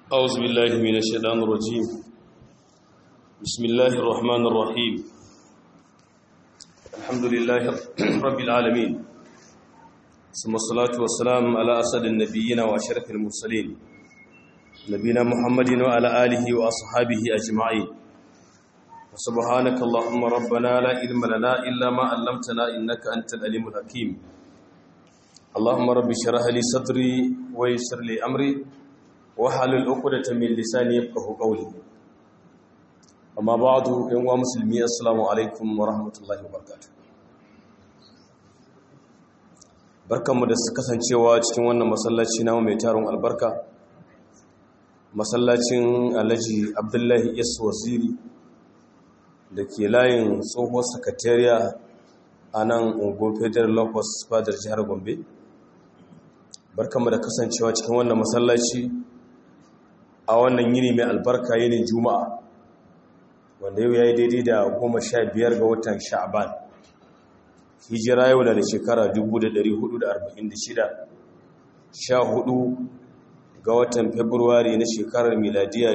أعوذ بالله من الشيطان الرجيم بسم الله الرحمن الرحيم الحمد لله رب العالمين ثم الصلاة والسلام على أسد النبيين وأشرف المرسلين نبينا محمد وعلى آله وأصحابه أجمعين سبحانك اللهم ربنا لا علم لنا إلا ما علمتنا إنك أنت العليم الحكيم اللهم رب اشرح لي صدري ويسر لي أمري wahalul uqdatan min lisani yafqahu qawli amma ba'du yan wa muslimi assalamu alaikum wa rahmatullahi wa barakatuh barkanmu da su kasancewa cikin wannan masallaci namu mai taron albarka masallacin alhaji abdullahi yas waziri da ke layin tsohuwar sakatariya a nan ungun federal locus fadar jihar gombe barkanmu da kasancewa cikin wannan masallaci a wannan yini mai albarka yinin juma'a wanda yau ya yi daidai da goma sha biyar ga watan sha'aban hijira yau na da shekara 1446 sha hudu ga watan februari na shekarar miladiya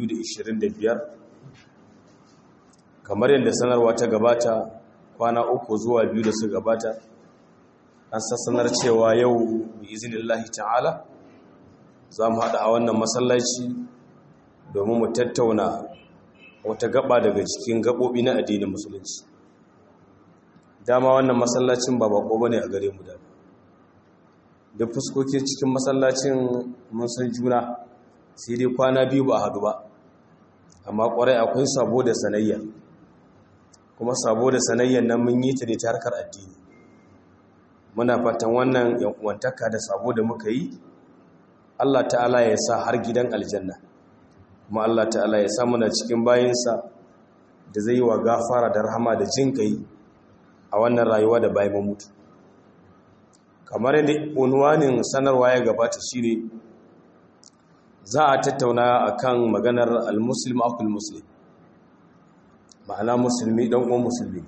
2025 kamar yadda sanarwa ta gabata kwana uku zuwa biyu da su gabata an sassanar cewa yau bi izinin ta'ala za mu haɗa a wannan masallaci domin mu tattauna wata gaba daga cikin gaɓoɓi na addinin musulunci dama wannan masallacin ba bako ba ne a gare mu da da fuskoki cikin masallacin mun san juna sai dai kwana biyu ba a haɗu ba amma ƙwarai akwai sabo da sanayya kuma sabo da sanayyan nan mun yi ta ne ta harkar addini muna fatan wannan yankuwantaka da sabo da muka yi Allah ta'ala ya sa har gidan aljanna kuma Allah ta'ala ya sa muna cikin bayinsa da zai yi wa gafara da rahama da jin kai a wannan rayuwa da bayan mutu kamar yadda unwanin sanarwa ya gabata shine za a tattauna akan maganar al-muslim akul muslim ma'ana musulmi dan uwan musulmi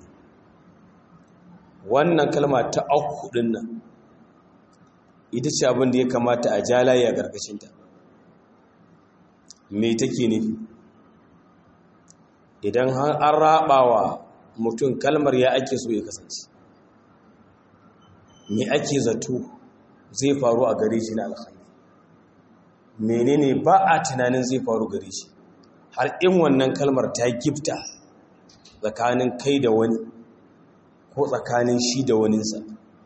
wannan kalma ta akhu din nan ita ce abin da ya kamata a jalaye a ƙarƙashinta me take nufi idan an raɓawa mutum kalmar ya ake so ya kasance me ake zato zai faru a gare shi na alkhairi menene ba a tunanin zai faru gare shi har in wannan kalmar ta gifta tsakanin kai da wani ko tsakanin shi da waninsa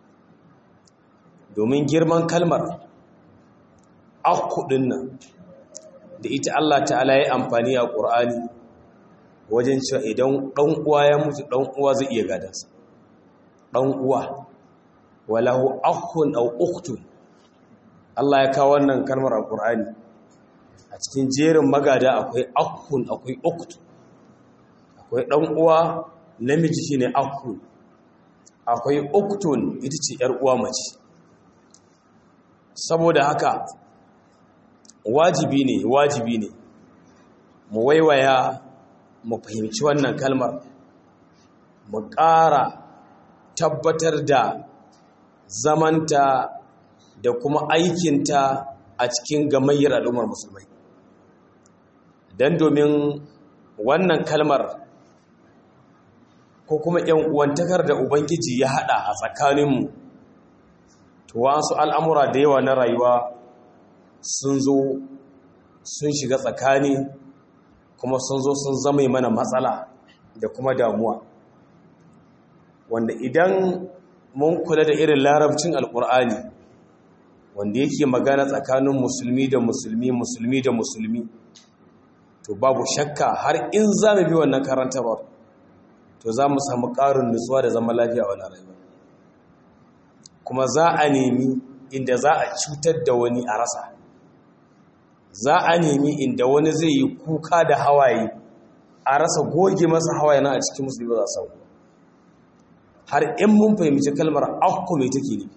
domin girman kalmar akudin nan da ita Allah ta'ala ya amfani a ƙur'ani wajen cewa idan ɗan uwa ya mutu ɗan uwa zai iya gadansa ɗan uwa walahu akun au uktun Allah ya kawo wannan kalmar a ƙur'ani a cikin jerin magada akwai akun akwai uktun akwai ɗan uwa namiji shine akun akwai uktun ita ce ‘yar uwa mace’ saboda haka wajibi ne wajibi ne mu waiwaya mu fahimci wannan kalmar mu ƙara tabbatar da zamanta da kuma aikinta a cikin gamayyar al'ummar musulmai don domin wannan kalmar ko kuma ‘yan uwantakar da ubangiji ya haɗa a tsakaninmu to wasu al'amura da yawa na rayuwa sun zo sun shiga tsakani kuma sun zo sun zama mana matsala da kuma damuwa wanda idan mun kula da irin larabcin alkur'ani wanda yake magana tsakanin musulmi da musulmi musulmi da musulmi to babu shakka har in za mu bi wannan karantarwar to za mu samu ƙarin nutsuwa da zama lafiya a wani rayuwa kuma za a nemi inda za a cutar da wani a rasa za a nemi inda wani zai yi kuka da hawaye a rasa goge masa hawaye na a cikin musulmi za sau har in mun fahimci kalmar akku mai take ne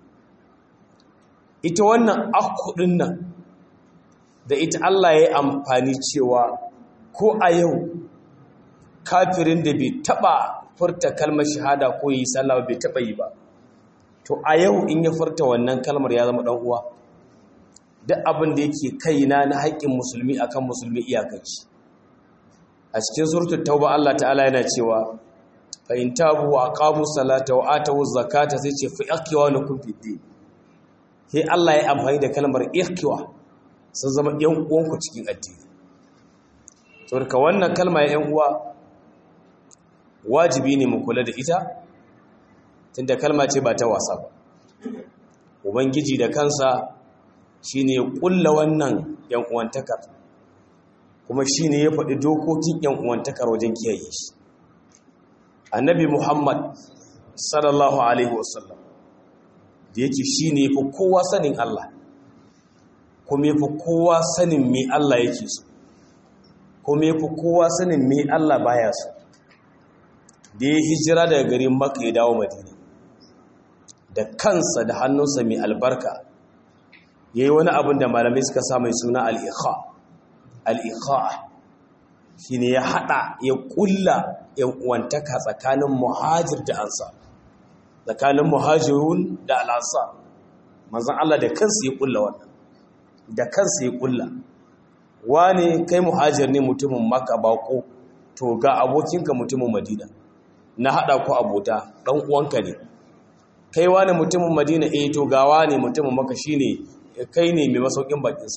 ita wannan akku din nan da ita Allah ya yi amfani cewa ko a yau kafirin da bai taba furta kalmar shahada ko yi sallah bai taba yi ba to a yau in ya furta wannan kalmar ya zama dan uwa duk abin da yake kaina na haƙƙin musulmi akan musulmi iyakanci a cikin suratul tauba Allah ta'ala yana cewa fa in tabu wa aqamu salata wa atu zakata sai ce fa ikhwanukum fid din sai Allah ya amfani da kalmar ikhwa sun zama yan uwanku cikin addini to ka wannan kalma ya yan uwa wajibi ne mu kula da ita tunda kalma ce ba ta wasa ba ubangiji da kansa shine ya kulla wannan yan uwantakar kuma shine ya faɗi dokokin yan uwantakar wajen kiyaye shi annabi muhammad sallallahu alaihi wasallam da yake shine yafi kowa sanin Allah kuma yafi kowa sanin me Allah yake so kuma yafi kowa sanin me Allah baya so da ya hijira daga garin Makka ya dawo Madina da kansa da hannunsa mai albarka yayi wani abin da malamai suka sa mai suna al-ikha al-ikha shine ya hada ya kulla yan uwantaka tsakanin muhajir da ansar tsakanin muhajirun da al-ansar manzon Allah da kansa ya kulla wannan da kansa ya kulla wane kai muhajir ne mutumin Makka bako to ga abokinka mutumin Madina na hada ku abota dan uwanka ne kai wane mutumin Madina eh to ga wane mutumin Makka shine kai ne mai masaukin bakinsa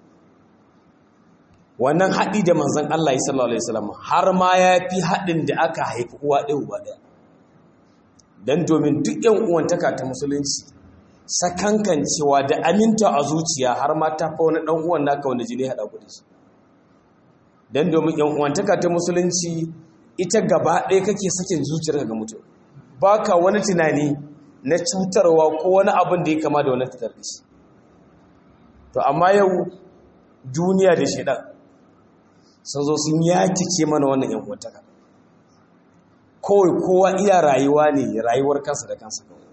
wannan haɗi da manzan Allah ya sallallahu Alaihi wasallam har ma ya fi haɗin da aka haifi uwa ɗaya uba ɗaya don domin duk ‘yan uwantaka ta musulunci sakankancewa da aminta a zuciya har ma ta fa wani ɗan uwan naka wanda jini haɗa ku da shi don domin ‘yan uwantaka ta musulunci ita gaba ɗaya kake sakin zuciyarka ga mutum ba ka wani tunani na cutarwa ko wani abin da ya kama da wani fitar da shi to amma yau duniya da shaidan sun zo sun yatike mana wannan yan uwantaka kawai kowa iya rayuwa ne rayuwar kansa da kansa kawai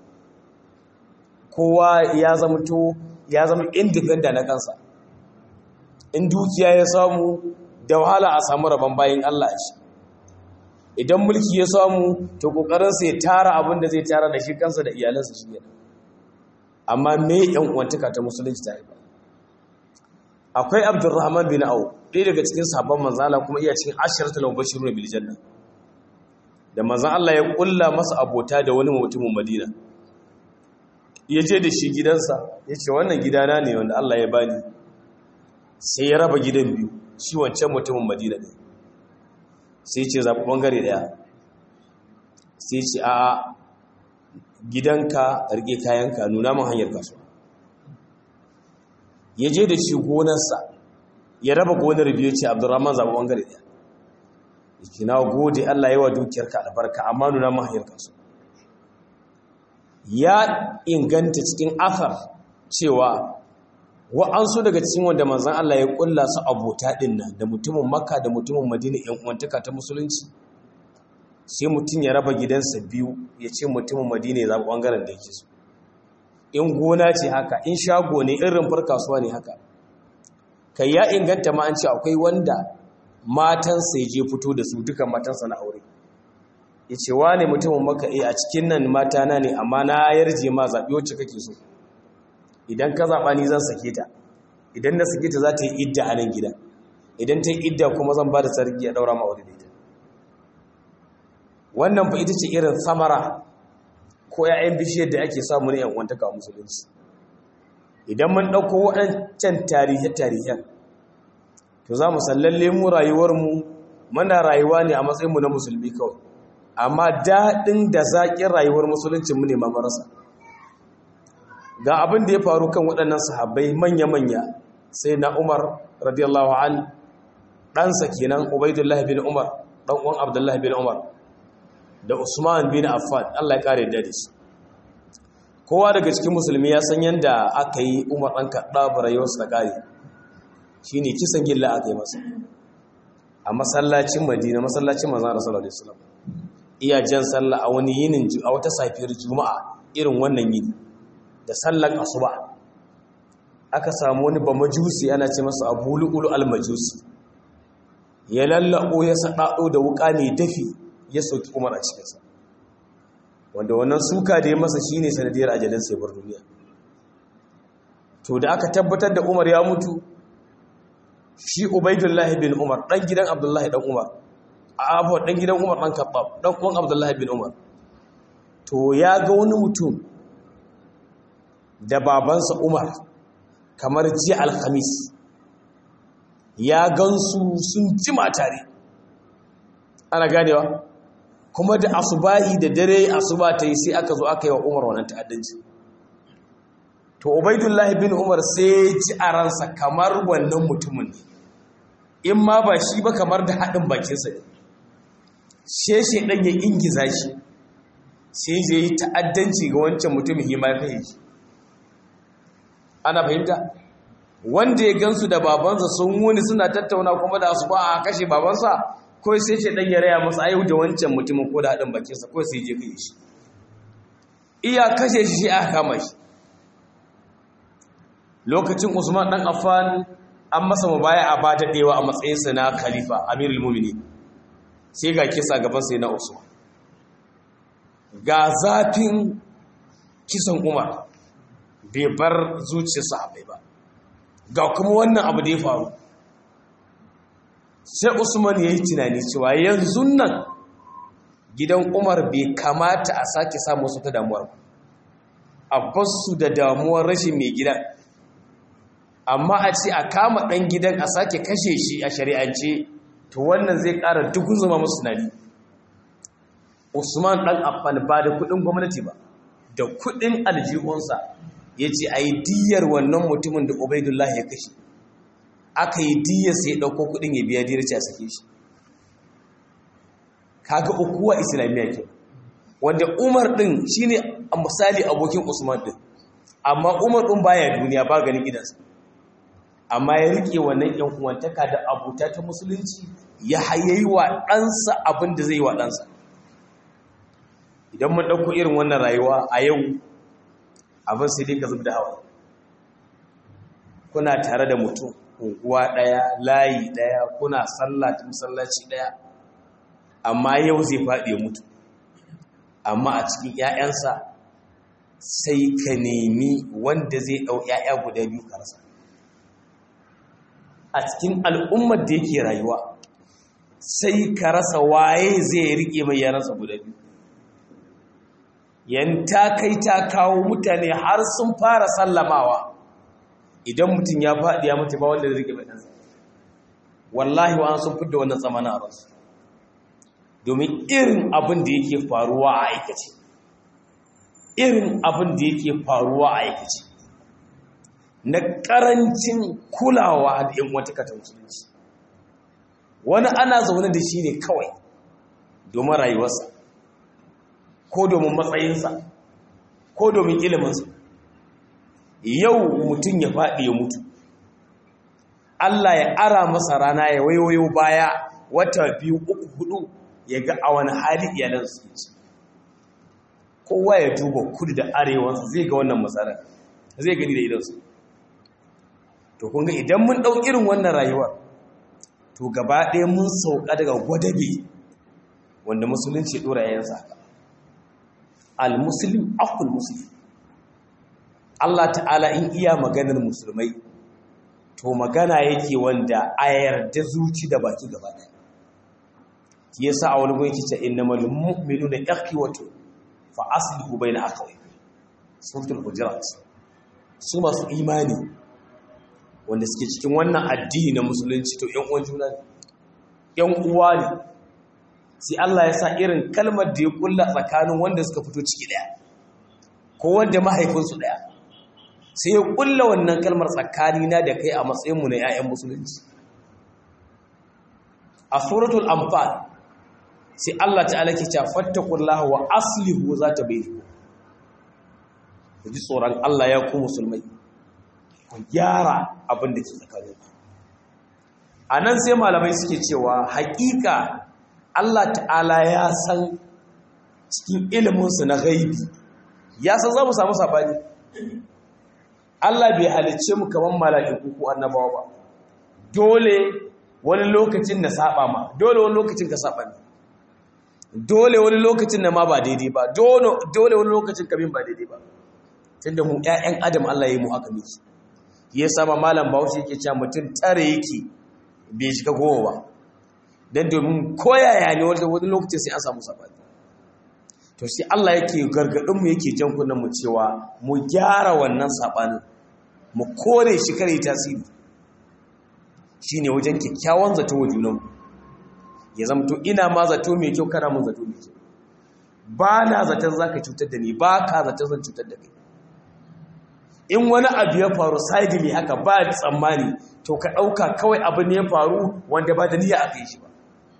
kowa ya zama to ya zama independent na kansa in dukiya ya samu da wahala a samu rabon bayan Allah shi idan mulki ya samu to kokarinsa ya tara abin da zai tara da shi kansa da iyalansa shi ne amma me yan uwantaka ta musulunci ta yi ba akwai abdurrahman bin au ɗaya daga cikin sabon manzala kuma iya cikin ashiratul mubashirun bil janna da manzan Allah ya kulla masa abota da wani mutumin Madina ya je da shi gidansa ya ce wannan gidana ne wanda Allah ya bani sai ya raba gidan biyu shi wancan mutumin Madina ne sai ce zaɓi ɓangare ɗaya sai ce a gidanka rike kayanka nuna min hanyar kasuwa ya je da shi gonarsa ya raba gonar biyu ce abdurrahman zaɓi ɓangare ɗaya yake na gode allah yawa dukiyarka albarka amma nuna mahayar kansu ya inganta cikin afar cewa wa'ansu daga cikin wanda manzan allah ya kulla su abota ɗin nan da mutumin makka da mutumin madina yan uwantaka ta musulunci sai mutum ya raba gidansa biyu ya ce mutumin madina ya zaɓi ɓangaren da yake so in gona ce haka in shago ne in rumfar kasuwa ne haka kai ya inganta ma an ce akwai wanda matansa ya je fito da su dukan matansa na aure ya ce wa ne mutumin maka a cikin nan mata na ne amma na yarje ma zaɓi wacce kake so idan ka zaɓa ni zan sake ta idan na sake ta za ta yi idda a nan gida idan ta yi idda kuma zan ba da sarki a ɗaura ma aure da ita wannan fa ita ce irin samara ko ‘ya'yan bishiyar da ake samu ne ‘yan'uwantaka a musulunci idan mun ɗauko waɗancan tarihe-tarihen to za mu sallalle mu rayuwarmu mana rayuwa ne a matsayinmu na musulmi kawai amma daɗin da zaƙin rayuwar musuluncinmu ne mamarasa ga abin da ya faru kan waɗannan sahabbai manya-manya sai na umar radiyallahu an ɗansa kenan ubaidullah bin umar ɗan uwan abdullahi bin umar da Usman bin Affan Allah ya kare da shi kowa daga cikin musulmi ya san yanda aka yi Umar dan Kaddab rayuwarsa ta kare shine kisan gilla aka yi masa a masallacin Madina masallacin manzon Rasulullah sallallahu alaihi wasallam iya jan sallah a wani yinin a wata safiyar juma'a irin wannan yini da sallar asuba aka samu wani bamajusi ana ce masa Abu Lu'lu al-Majusi ya lallabo ya sadado da wuka mai dafi ya sauki umar a cikinsa wanda wannan suka da ya masa shi ne sanadiyar ajalin sai bar duniya to da aka tabbatar da umar ya mutu shi ubaidullahi bin umar ɗan gidan abdullahi ɗan umar a abuwa ɗan gidan umar ɗan kaɓab ɗan uwan abdullahi bin umar to ya ga wani mutum da babansa umar kamar jiya alhamis ya gansu sun jima tare ana ganewa kuma da asubahi da dare asuba ta yi sai aka zo aka yi wa umar wannan ta'addanci to ubaidullahi bin umar sai ji a ransa kamar wannan mutumin ne in ma ba shi ba kamar da haɗin bakinsa ne sheshe ɗan ya ingiza shi sai zai yi ta'addanci ga wancan mutumin hima ya kai shi ana fahimta wanda ya gansu da babansa sun wuni suna tattauna kuma da su ba a kashe babansa kawai sai ce ɗan ya raya masa ayyau da wancan mutumin ko da haɗin bakinsa kawai sai je kai shi iya kashe shi aka kama shi lokacin usman ɗan affan an masa mubaya a bata ɗewa a matsayinsa na khalifa amirul mumini sai ga kisa gaban sai na usman ga zafin kisan umar bai bar zuciyar sahabai ba ga kuma wannan abu da ya faru sai usman ya yi tunani cewa yanzu nan gidan umar bai kamata a sake samu su ta damuwar a basu da damuwar rashin mai gidan amma a ce a kama ɗan gidan a sake kashe shi a shari'ance to wannan zai ƙara dukun zama musu tunani usman ɗan affan ba da kuɗin gwamnati ba da kuɗin aljihunsa ya ce a yi diyar wannan mutumin da ubaidullah ya kashe aka yi diyar sai ya ɗauko kuɗin ya biya diyar ce a sake shi kaga ukuwa islamiyya ke wanda umar ɗin shine a misali abokin usman ɗin amma umar ɗin baya duniya ba ganin gidansa amma ya rike wannan yan uwantaka da abuta ta musulunci ya hayayi wa ɗansa abin da zai yi wa ɗansa idan mun ɗauko irin wannan rayuwa a yau abin sai dai ka zub da hawa kuna tare da mutum unguwa ɗaya layi ɗaya kuna sallah masallaci ɗaya amma yau zai faɗi ya mutu amma a cikin 'ya'yansa sai ka nemi wanda zai ɗau 'ya'ya guda biyu ka rasa a cikin al'ummar da yake rayuwa sai ka rasa waye zai riƙe mai yaransa guda biyu yanta kai ta kawo mutane har sun fara sallamawa idan mutum ya faɗi ya mutu ba wanda zai riƙe mai ɗansa wallahi wa an sun fidda wannan tsamana a ransu domin irin abin da yake faruwa a aikace irin abin da yake faruwa a aikace na ƙarancin kulawa da ‘yan wata katon musulunci wani ana zaune da shi ne kawai domin rayuwarsa ko domin matsayinsa ko domin iliminsa yau mutum ya faɗi ya mutu Allah ya ara masa rana ya wayoyo baya wata biyu uku hudu ya ga a wani hali iyalan su ci kowa ya duba kudu da arewansa zai ga wannan matsalar zai gani da idansu to kun ga idan mun ɗau irin wannan rayuwar to gaba ɗaya mun sauka daga gwadabe wanda musulunci ɗora yayin haka al-muslim akul muslim Allah ta'ala in iya maganar musulmai to magana yake wanda a yarda zuci da baki gaba ɗaya yasa a wani gwamnati ce innamal mu'minuna ikhwatu fa aslihu bayna akhawaykum suratul hujurat su masu imani wanda suke cikin wannan addini na musulunci to ‘yan uwan juna ne ‘yan uwa ne sai Allah ya sa irin kalmar da ya kulla tsakanin wanda suka fito ciki ɗaya ko wanda mahaifinsu ɗaya sai ya kulla wannan kalmar tsakanina da kai a matsayinmu na ‘ya'yan musulunci a suratul amfal sai Allah ta'ala ke cewa fattakullahu wa aslihu za ta bai ku ji tsoron Allah ya ku musulmai ku gyara abin da ke tsakanin a nan sai malamai suke cewa haƙiƙa Allah ta'ala ya san cikin iliminsu na gaibi ya san za mu samu saɓani Allah bai halicce mu kamar mala'iku ko annabawa ba dole wani lokacin na saba ma dole wani lokacin ka saba ne dole wani lokacin na ma ba daidai ba dole wani lokacin kabin ba daidai ba tunda mu ƴaƴan adam Allah ya yi mu haka miki ya sama malam bahaushe yake cewa mutum tare yake bai shiga goma ba don domin koyaya ne wani lokacin sai an samu sabani to sai Allah yake gargadinmu yake jan mu cewa mu gyara wannan sabanin mu kore shi kare tasiri shine wajen kyakkyawan zato wa junanmu ya zama to ina ma zato mai kyau kana mun zato mai kyau ba na zaton zaka cutar da ni ba ka zaton zan cutar da kai in wani abu ya faru sidely haka ba tsammani to ka ɗauka kawai abu ne ya faru wanda ba da niyya aka yi shi ba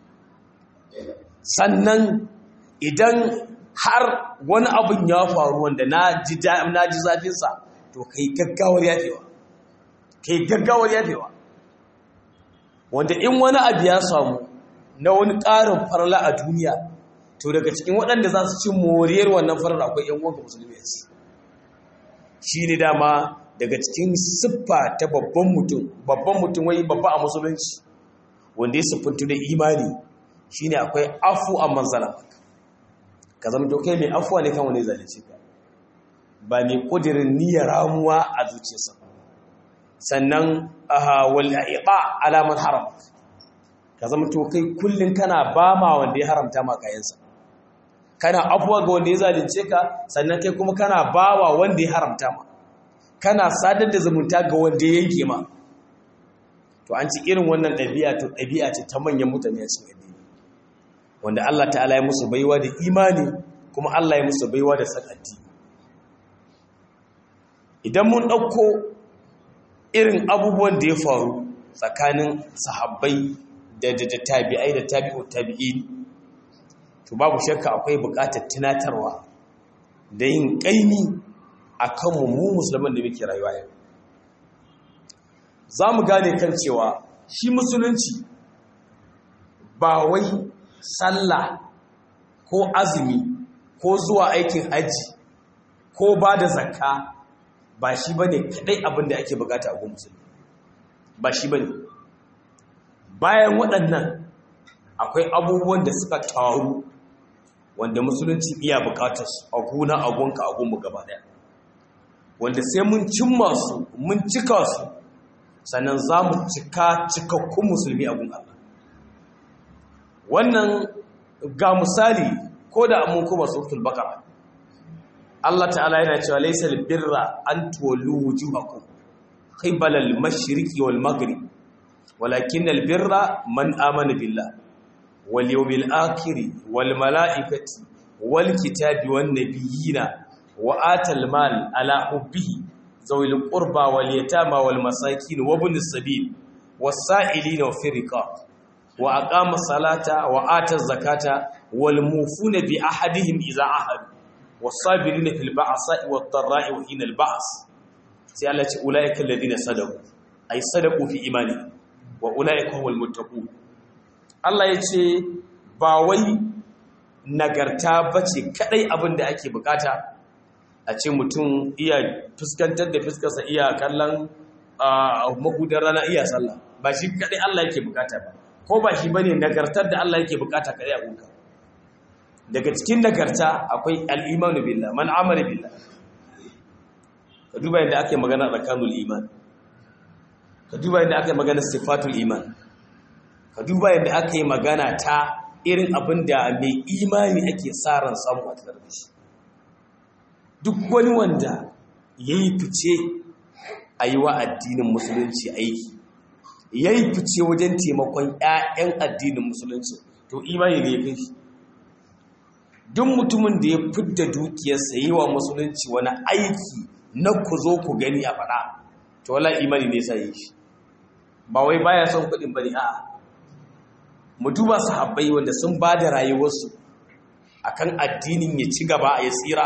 sannan idan har wani abin ya faru wanda na ji zafinsa to ka yi gaggawar yafewa ka yi gaggawar yafewa wanda in wani abu ya samu na wani ƙarin farla a duniya to daga cikin waɗanda za su ci moriyar wannan farar akwai ‘yan wanka musulmi yanzu shi ne dama daga cikin siffa ta babban mutum babban mutum wai babba a musulunci wanda ya siffantu da imani shi ne akwai afu a manzala ka zama dokai mai afuwa ne kan wani zalunci ka ba mai ƙudirin niyyar ramuwa a zuciyarsa sannan wal iqa alaman haram ka zama to kai kullun kana ba ma wanda ya haramta ma kayansa kana afuwa ga wanda ya zalunce ka sannan kai kuma kana bawa wanda ya haramta ma kana sadar da zumunta ga wanda ya yanke ma to an ci irin wannan ɗabi'a to ɗabi'a ce ta manyan mutane a cikin addini wanda Allah ta'ala ya musu baiwa da imani kuma Allah ya musu baiwa da sakati idan mun ɗauko irin abubuwan da ya faru tsakanin sahabbai da da tabi'ai da tabi'u tabi'in to babu shakka akwai buƙatar tunatarwa da yin ƙaimi a kanmu mu musulman da muke rayuwa yau za mu gane kan cewa shi musulunci ba wai sallah ko azumi ko zuwa aikin hajji ko ba da zakka ba shi ba ne kaɗai abin da ake bukata a musulmi ba shi ba ne bayan waɗannan akwai abubuwan da suka taru wanda musulunci iya bukatar su a gona a gonka a gonmu gaba daya wanda sai mun cimma su mun cika su sannan za mu cika cikakkun musulmi a gun Allah wannan ga misali ko da mun kuma suratul baqara Allah ta'ala yana cewa laysal birra an tuwallu wujuhakum qibala al-mashriqi wal maghrib walakin al-birra man amana billah wal yawmil akhir wal malaikati wal kitabi wan nabiyina wa atal mal ala hubbihi zawil qurba wal yatama wal masakin wa ibn sabil was sa'ilina fi riqab wa aqama salata wa ata zakata wal mufuna bi ahadihim idza ahadu was sabirina fil ba'sa'i wad dharra'i wa hina al ba's sai Allah ce ulaika alladhina sadaqu ay sadaqu fi imani wa ulaika humul muttaqun Allah ya ce ba wai nagarta bace kadai abin da ake bukata a ce mutum iya fuskantar da fuskarsa iya kallon mahudar rana iya sallah ba shi kadai Allah yake bukata ba ko ba shi bane nagartar da Allah yake bukata kadai a gunka daga cikin nagarta akwai al-imanu billah man amara billah ka duba yadda ake magana tsakanul iman ka duba yadda ake magana sifatul iman ka duba yadda aka yi magana ta irin abin da mai imani ake sa ran samu a tare da shi duk wani wanda ya yi fice a yi wa addinin musulunci aiki ya yi fice wajen taimakon 'ya'yan addinin musulunci to imani ne ya kai shi duk mutumin da ya fidda dukiyarsa yi wa musulunci wani aiki na ku zo ku gani a faɗa to wala imani ne sa yi shi ba wai baya son kuɗin bane a'a mu duba sahabbai wanda sun ba da rayuwarsu akan addinin ya ci gaba ya tsira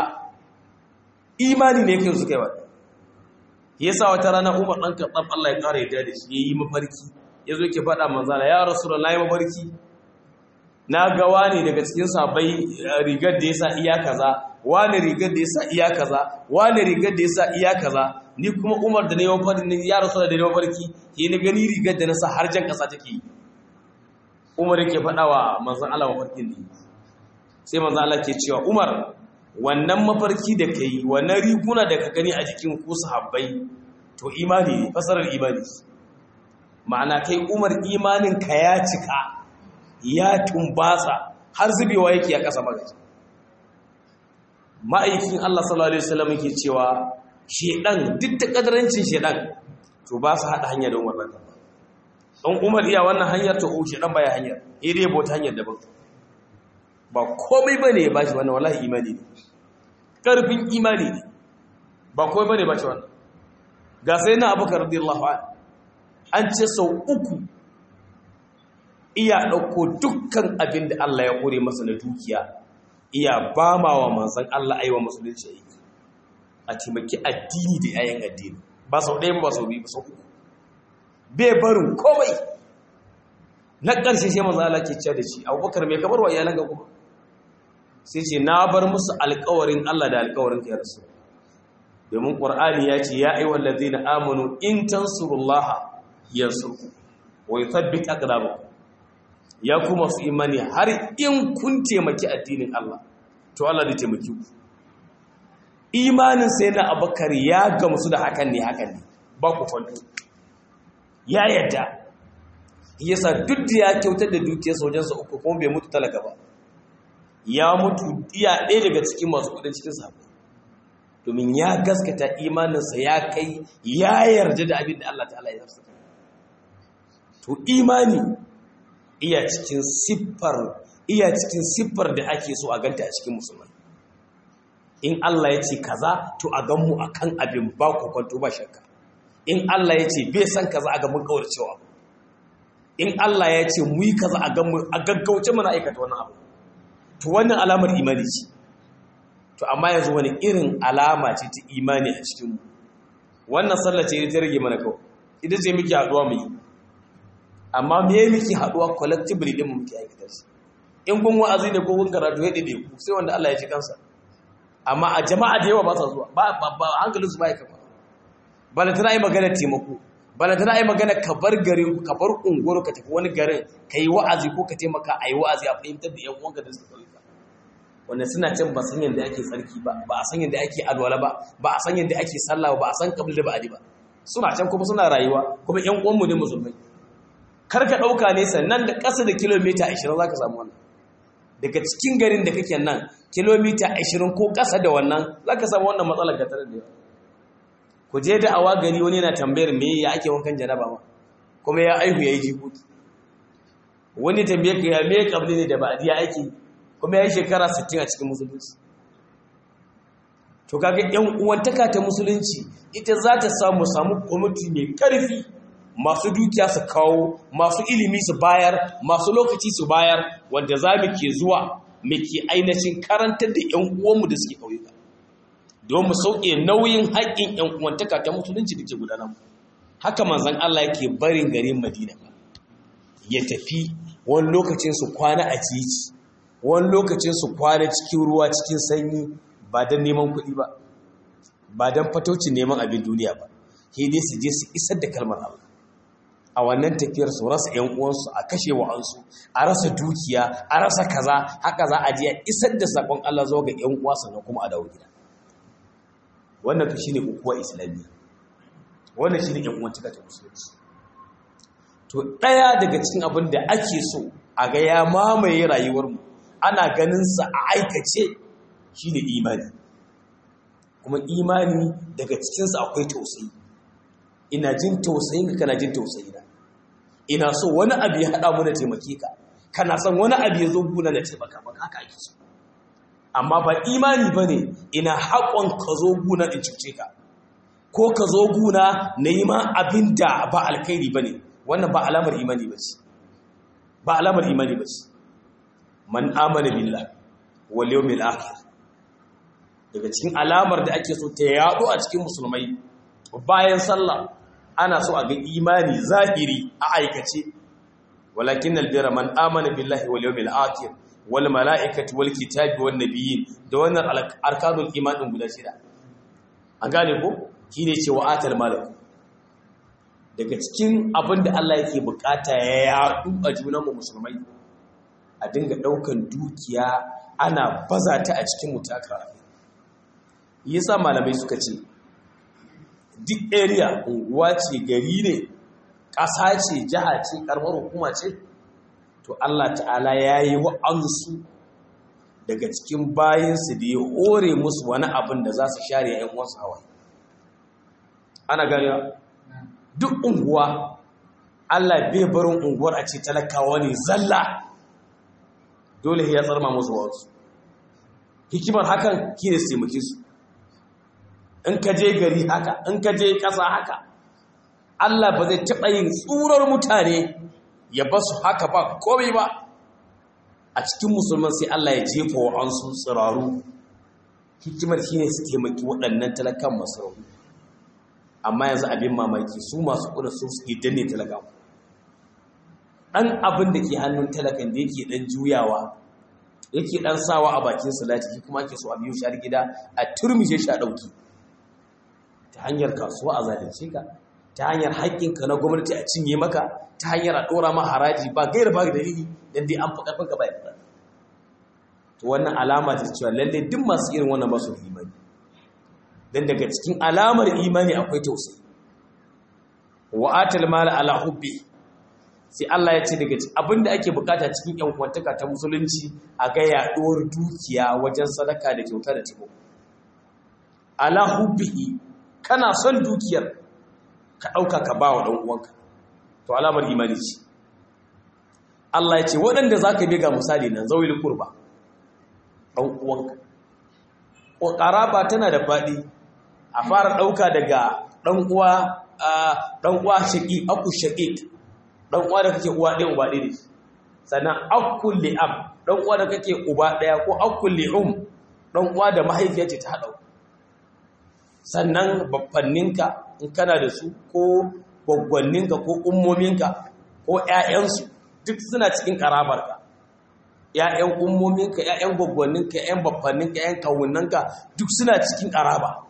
imani ne kai suka yi wa yasa wata rana Umar dan Khattab Allah ya kare yadda da shi yayi mafarki yazo yake faɗa manzala ya rasulullahi mafarki na ga wani daga cikin sahabbai rigar da yasa iya kaza wani rigar da yasa iya kaza wani rigar da yasa iya kaza ni kuma Umar da ne mafarki ya rasulullahi da ne mafarki ke ni gani rigar da nasa har jan kasa take yi Umar yake faɗa wa manzon Allah mafarkin ne sai manzon Allah ke cewa Umar wannan mafarki da kai wannan riguna da ka gani a jikin ku sahabbai to imani ne fasarar imani ma'ana kai umar imanin ka ya cika ya tumbatsa har zubewa yake a ƙasa magaji ma'aikin Allah sallallahu alaihi wasallam yake cewa shedan duk da kadarancin shedan to ba su hada hanya da umar ba dan umar iya wannan hanyar to o shedan baya hanyar ire bota hanyar daban ba komai bane ya bashi wannan wallahi imani ne karfin imani ne ba komai bane ba shi wannan ga sai na abubakar radiyallahu anhu an ce sau uku iya ɗauko dukkan abin da Allah ya kore masa na dukiya iya ba ma wa manzan Allah aiwa musulunci aiki a taimaki addini da yayin addini ba sau ɗaya ba sau biyu ba sau uku bai barin komai na ƙarshe sai manzan Allah ke cewa da shi abubakar mai kamar wa iyalan ga kuma sai ce na bar musu alƙawarin Allah da alƙawarin ka ya rasu domin ƙwar'ani ya ce ya aiwa lalzina amonu in tansurullaha yansurku wa yuthabbit aqdabakum ya kuma su imani har in kun taimaki addinin Allah to Allah zai taimaki ku imanin sai na abakar ya gamsu da hakan ne hakan ne ba ku fanto ya yadda yasa duk da ya kyautar da dukiyar sojansa uku kuma bai mutu talaka ba ya mutu iya ɗaya daga cikin masu kudin cikin sahabbai domin ya gaskata imaninsa ya kai ya yarda da abin da Allah ta'ala ya zarsa to imani iya cikin siffar iya cikin siffar da ake so a ganta a cikin musulmai in Allah ya ce kaza to a gan mu akan abin ba kwanto ba shakka in Allah ya ce bai san kaza a ga mun kawar cewa in Allah ya ce mu yi kaza a gan mu a gaggauce mana aikata wannan abu to wannan alamar imani ce to amma yanzu wani irin alama ce ta imani a cikinmu wannan sallah ce ta rage mana kawai ita ce muke haɗuwa mu yi amma me muke haɗuwa collectively din mu muke aikata shi in kun wa'azi da ko kun karatu ya dade ku sai wanda Allah ya ji kansa amma a jama'a da yawa ba sa zuwa ba ba hankalin su ba ya kafa bala tana yi magana taimako bala tana yi magana ka bar garin ku ka bar unguwar ka tafi wani garin ka yi wa'azi ko ka taimaka a yi wa'azi a fahimtar da yan uwanka da suka ɗauka wanda suna can ba san yadda ake tsarki ba ba a san yadda ake alwala ba ba a san yadda ake sallah ba a san kabli da ba'adi ba suna can kuma suna rayuwa kuma yan uwanmu ne musulmai kar ka ɗauka ne sannan da ƙasa da kilomita 20 za ka samu wannan daga cikin garin da kake nan kilomita 20 ko ƙasa da wannan za ka samu wannan matsalar ka tare da yawa ku je da awa gari wani yana tambayar me ya ake wankan janaba ma kuma ya aihu ya yi jikoki wani tambayar ka ya me kabli ne da ba'adi ya ake kuma ya yi shekara 60 a cikin musulunci to kaga yan uwantaka ta musulunci ita za ta samu samu kwamiti mai karfi masu dukiya su kawo masu ilimi su bayar masu lokaci su bayar wanda za mu ke zuwa mu ke ainihin karantar da yan uwanmu da suke ƙauyuka don mu sauke nauyin haƙƙin yan uwantaka ta musulunci da ke gudanar haka manzon Allah yake barin garin Madina ya tafi wani lokacin su kwana a titi wani lokacin su kwana cikin ruwa cikin sanyi ba don neman kuɗi ba ba don fataucin neman abin duniya ba ke dai su je su isar da kalmar Allah a wannan tafiyar su rasa ‘yan uwansu a kashe wa'ansu a rasa dukiya a rasa kaza haka za a je a isar da saƙon Allah zuwa ga ‘yan uwa sannan kuma a dawo gida wannan shi ne ukuwa islamiyya wannan shi ne ‘yan uwan cika ta musulunci to ɗaya daga cikin abin da ake so a ga ya mamaye rayuwarmu ana ganinsa a aikace shi ne imani kuma imani daga cikinsa akwai tausayi ina jin tausayin ka kana jin tausayi na ina so wani abu ya haɗa mu na taimake ka kana son wani abu ya zo guna na taimaka maka haka ake so amma ba imani ba ne ina haƙon ka zo guna in cuce ka ko ka zo guna na yi ma abin da ba alkhairi ba ne wannan ba alamar imani ba ce ba alamar imani ba ce man amana billah wal yawmil akhir daga cikin alamar da ake so ta yaɗo a cikin musulmai bayan sallah ana so a ga imani zahiri a aikace walakin albira man amana billahi wal yawmil akhir wal malaikati wal kitabi wan nabiyyin da wannan arkanul iman din guda shida an gane ko shine cewa atal malak daga cikin abin da Allah yake bukata ya yaɗu a junan mu musulmai a dinga daukan dukiya ana baza ta a cikin mutaka yasa malamai suka ce duk area unguwa ce gari ne ƙasa ce jiha ce ƙarfar hukuma ce to Allah ta'ala ya yi wa'ansu daga cikin bayansu da ya hore musu wani abin da za su share ‘yan wasu hawa ana ganewa duk unguwa Allah bai barin unguwar a ce talakawa ne zalla dole ya tsarma musu wasu hikimar hakan ki ne su taimake su in ka je gari haka in ka je ƙasa haka Allah ba zai taɓa yin tsurar mutane ya ba su haka ba komai ba a cikin musulman sai Allah ya jefa wa an sun tsiraru hikimar shi ne su taimaki waɗannan talakan masu rauni amma yanzu abin mamaki su masu ƙuda su suke danne talakan ɗan abin da ke hannun talakan da yake ɗan juyawa yake ɗan sawa a bakin salati shi kuma ake so a biyu shar gida a turmishe shi a ɗauki ta hanyar kasuwa a zalunce ka ta hanyar haƙƙinka na gwamnati a cinye maka ta hanyar a ɗora ma haraji ba gaira ba dalili don dai an fi ƙarfinka ba yadda to wannan alama ta cewa lalle duk masu irin wannan masu imani don daga cikin alamar imani akwai tausayi wa atal mala ala hubbi sai Allah ya ce daga abinda ake bukata cikin yan kwantaka ta musulunci a ga yaɗuwar dukiya wajen sadaka da kyauta da taimako ala hubbihi kana son dukiyar ka ɗauka ka ba wa ɗan uwanka to alamar imani ce Allah ya ce waɗanda za ka ga misali nan zawil kurba ɗan uwanka ƙaraba tana da faɗi a fara ɗauka daga ɗan uwa ɗan uwa shaƙi aku shaƙi ɗan uwa da kake uwa ɗaya uba ɗaya ne sannan akul li'am ɗan uwa da kake uba ɗaya ko akul li'um ɗan uwa da mahaifiya ce ta haɗa sannan babbanninka in kana da su ko gwaggwanninka ko ummominka ko ‘ya'yansu duk suna cikin ƙarabarka ‘ya'yan ummominka ‘ya'yan gwaggwanninka ‘ya'yan babbanninka ‘ya'yan kawunanka duk suna cikin ƙaraba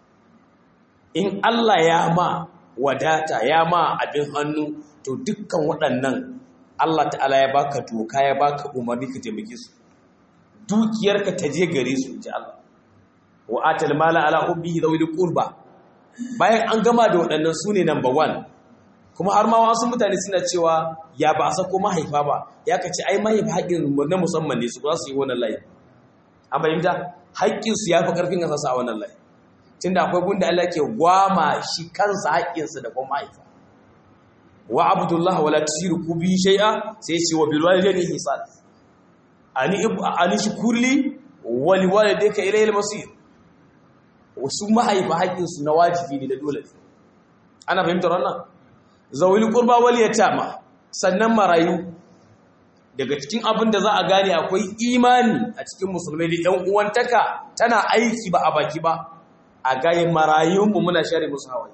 in Allah ya ma wadata ya ma abin hannu to dukkan waɗannan Allah ta'ala ya baka doka ya baka umarni ka taimake su dukiyarka ta je gare su ji Allah wa atal mala ala hubbihi dhawil qurba bayan an gama da waɗannan su ne number one kuma har ma wasu mutane suna cewa ya ba a sako mahaifa ba ya kace ai mahaifa haƙƙin na musamman ne su ba su yi wannan layi an fahimta haƙƙin su yafi ƙarfin ka sasa a wannan layi tunda akwai gunda Allah ke gwama shi kansa haƙƙinsa da kuma mahaifa wa abdullah wala tushriku bi shay'a sai ce wa bil walidayni ihsan ani ani shukurli wa liwalidayka ilayhi al-masir wasu mahaifa haƙƙinsu na wajibi ne da dole ne ana fahimtar wannan zawili qurba wal yatama sannan marayu daga cikin abin da za a gane akwai imani a cikin musulmai da ɗan uwantaka tana aiki ba a baki ba a gaye marayunmu muna share musu hawaye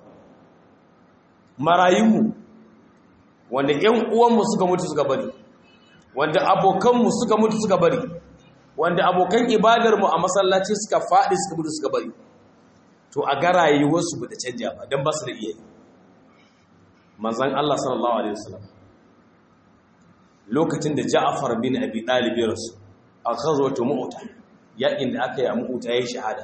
marayunmu wanda ƴan uwanmu suka mutu suka bari wanda abokanmu suka mutu suka bari wanda abokan ibadarmu a masallaci suka faɗi suka mutu suka bari to a ga rayuwarsu ba ta canja ba don ba su da iya manzan Allah sallallahu Alaihi wasallam lokacin da ja'afar bin abi ɗalibi rasu a kazwata mu'uta yakin da aka yi a mu'uta ya yi shahada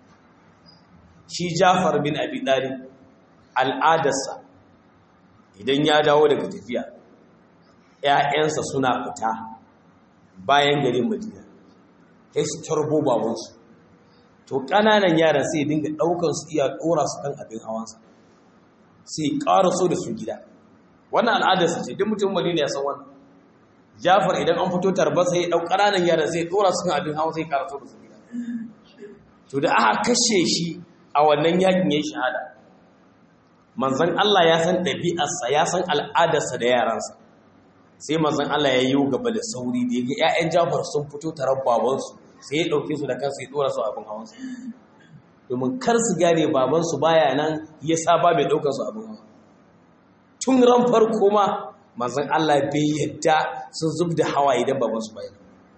shi ja'afar bin abi ɗalib al'adarsa idan ya dawo daga tafiya ‘ya'yansa suna fita bayan garin madina ya su tarbo babansu to ƙananan yaran sai dinga ɗaukar su iya ɗora su kan abin hawansa sai ƙara so da su gida wannan al'adarsa ce duk mutum madina ya san wannan jafar idan an fito tarba sai ɗau ƙananan yaran sai ɗora su kan abin hawan sai ƙara so da su gida to da aka kashe shi a wannan yakin ya yi shahada manzan Allah ya san ɗabi'arsa ya san al'adarsa da yaransa sai manzan Allah ya yi gaba da sauri da ya ga 'ya'yan jafar sun fito tarar babansu sai ya ɗauke su da kansu ya ɗora su abin hawansu domin kar su gane babansu baya nan ya saba mai ɗaukar su abin hawa tun ran farko ma manzan Allah bai yadda sun zub da hawa idan babansu bayan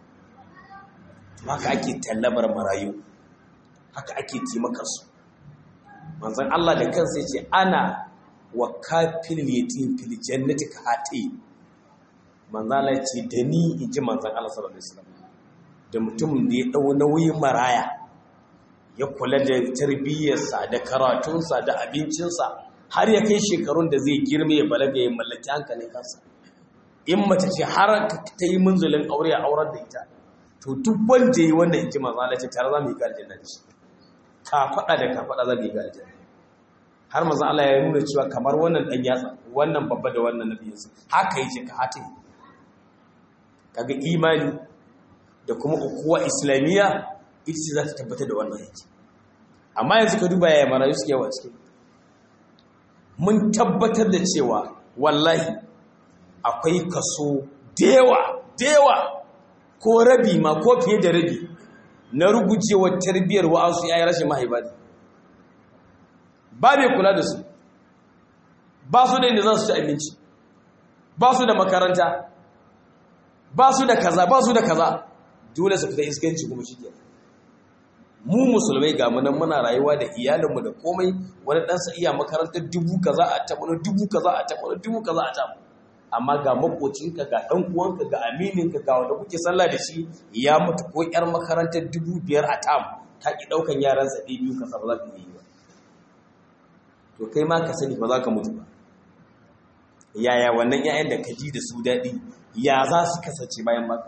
haka ake tallabar marayu haka ake taimakarsu manzan Allah da kansa ya ce ana wa kafin yatim fil jannati ka hati manzan Allah ce da ni in ji manzan Allah sallallahu alaihi wasallam da mutumin da ya ɗau nauyin maraya ya kula da tarbiyyarsa da karatunsa da abincinsa har ya kai shekarun da zai girme ya balaga ya mallaki hankalin kansa in mace ce har ta yi munzulin aure a aurar da ita to duk wanda yi wannan inji manzo Allah ce tare za mu yi ga aljanna da shi ka faɗa da ka faɗa za mu yi ga aljanna har manzo Allah ya nuna cewa kamar wannan dan yatsa wannan babba da wannan nabiyinsa haka yake ka hata kaga imani da kuma ukuwa islamiyya ita ce za ta tabbatar da wannan yake amma yanzu ka duba yaya marayu suke yawa cikin mun tabbatar da cewa wallahi akwai kaso dewa dewa ko rabi ma ko fiye da rabi na rugujewar tarbiyyar wa'ansu yayin rashin mahaifa ne ba mai kula da su ba su da inda za su ci abinci ba su da makaranta ba su da kaza ba su da kaza dole su fita iskanci kuma shi mu musulmai ga munan muna rayuwa da iyalinmu da komai wani ɗansa iya makarantar dubu kaza a taɓa dubu kaza a taɓa dubu kaza a taɓa amma ga makocinka ga ɗan uwanka ga amininka ga wanda kuke sallah da shi ya mutu ko ƴar makarantar dubu biyar a tam ta ki ɗaukan yaran sa ɗaya biyu kasa ba za ka yi ba to kai ma ka sani ba za ka mutu ba yaya wannan 'ya'yan da ka ji da su daɗi ya za su kasance bayan maka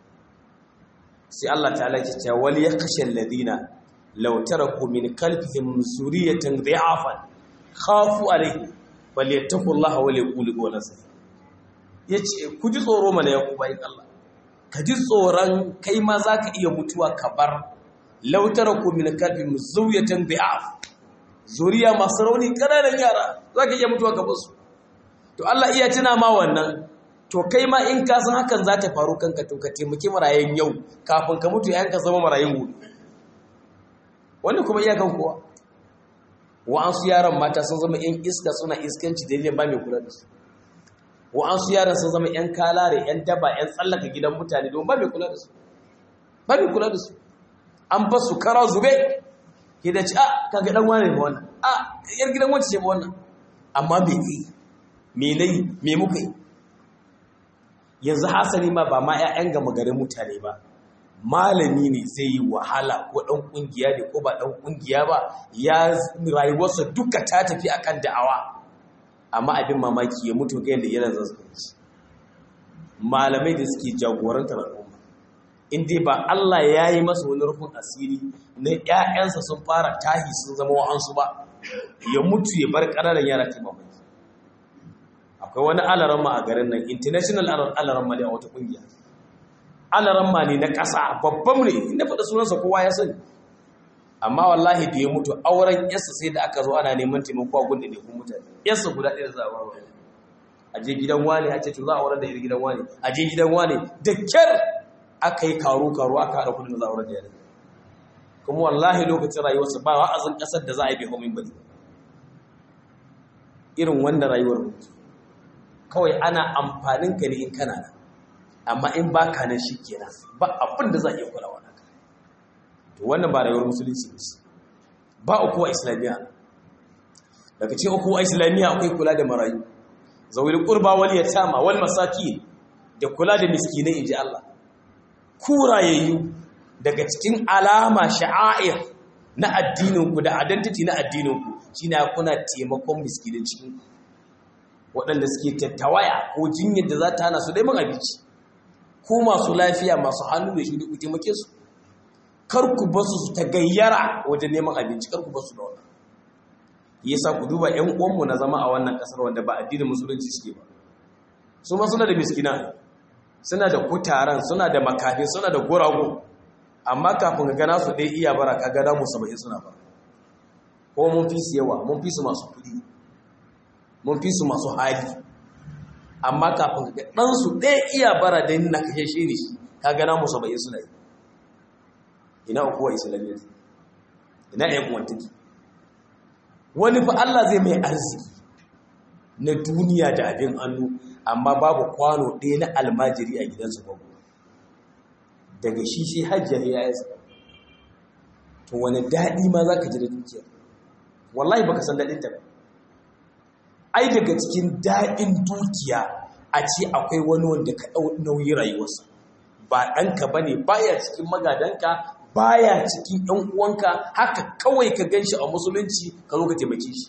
sai Allah ta'ala ke cewa wal yakhshal ladina law taraku min kalbihim suriyatan dhi'afan khafu alayhi falyattaqullaha wa yaqulu qawlan sadida yace ku ji tsoro mana ya ku bayin Allah ka ji tsoron kai ma zaka iya mutuwa ka bar law taraku min kalbihim suriyatan dhi'af zuriya masu rauni kananan yara zaka iya mutuwa ka bar su to Allah iya tuna ma wannan to kai ma in ka san hakan za ta faru kanka to ka taimaki marayen yau kafin ka mutu yayin ka zama marayen gobe wannan kuma iyakan kowa wa'ansu yaran mata sun zama yan iska suna iskanci dalilin ba mai kula da su wa'ansu yaran sun zama yan kalare yan daba yan tsallaka gidan mutane don ba mai kula da su ba mai kula da su an ba su kara zube ke da ci a kaga dan wane ne wannan a yar gidan wacce ce ba wannan amma me yi me nayi me muka yi yanzu hasali ma ba ma 'ya'yan gama garin mutane ba malami ne zai yi wahala ko ɗan ƙungiya ne ko ba ɗan ƙungiya ba ya rayuwarsa duka ta tafi akan da'awa amma abin mamaki ya mutu ga yadda yana zazzabi malamai da suke jagorantar al'umma in dai ba Allah ya yi masa wani rufin asiri na 'ya'yansa sun fara tahi sun zama wa'ansu ba ya mutu ya bar ƙananan yara ta mamaki akwai wani alaramma a garin nan international alaramma ne a wata kungiya alaramma ne na ƙasa babban ne inda faɗa sunansa kowa ya sani amma wallahi da ya mutu auren yasa sai da aka zo ana neman taimako a gunda ne kun mutane yasa guda ɗaya za a ba wani a je gidan wani a ce to za a auren da iri gidan wani a je gidan wani da kyar aka yi karo karo aka haɗa kudin da za a auren da yare kuma wallahi lokacin rayuwarsa ba wa'azin ƙasar da za a yi bai homin bane irin wanda rayuwar mutu kawai ana amfanin ka ne in kana nan amma in ba ka nan shi kenan ba abin da za a iya kula wa naka to wannan ba rayuwar musulunci ne ba ukuwa islamiyya daga cikin ukuwa islamiyya akwai kula da marayu zawil qurba wal yatama wal masakin da kula da miskinai inji Allah kurayayyu daga cikin alama sha'air na addinin ku da identity na addinin ku shine kuna taimakon miskinai cikin waɗanda suke tattawaya ko jinyar da za ta hana su neman abinci ko masu lafiya masu hannu da shi da ku taimake su kar ku ba su ta gayyara wajen neman abinci kar ku ba su da wannan yasa ku duba ƴan uwanmu na zama a wannan ƙasar wanda ba addinin musulunci suke ba su ma suna da miskina suna da kutaran suna da makafi suna da gurago amma kafin ka gana su ɗaya iya bara ka gada mu saba'in suna ba ko mun fi su yawa mun fi su masu kuɗi mun fi su masu hali amma kafin ga ɗansu ɗaya iya bara da na kashe shi ne shi ka gana musu bai suna yi ina ukuwa islamiyya ina ɗaya kuwantaki wani fa Allah zai mai arziki na duniya da abin hannu amma babu kwano ɗaya na almajiri a gidansu babu daga shi sai hajjar ya yi to wani daɗi ma za ka ji da dukiya wallahi baka san daɗinta ba ai daga cikin daɗin dukiya a ce akwai wani wanda ka ɗau nauyi rayuwarsa ba ɗanka ba ne baya cikin magadanka baya cikin ɗan uwanka haka kawai ka ganshi a musulunci ka zo ka taimake shi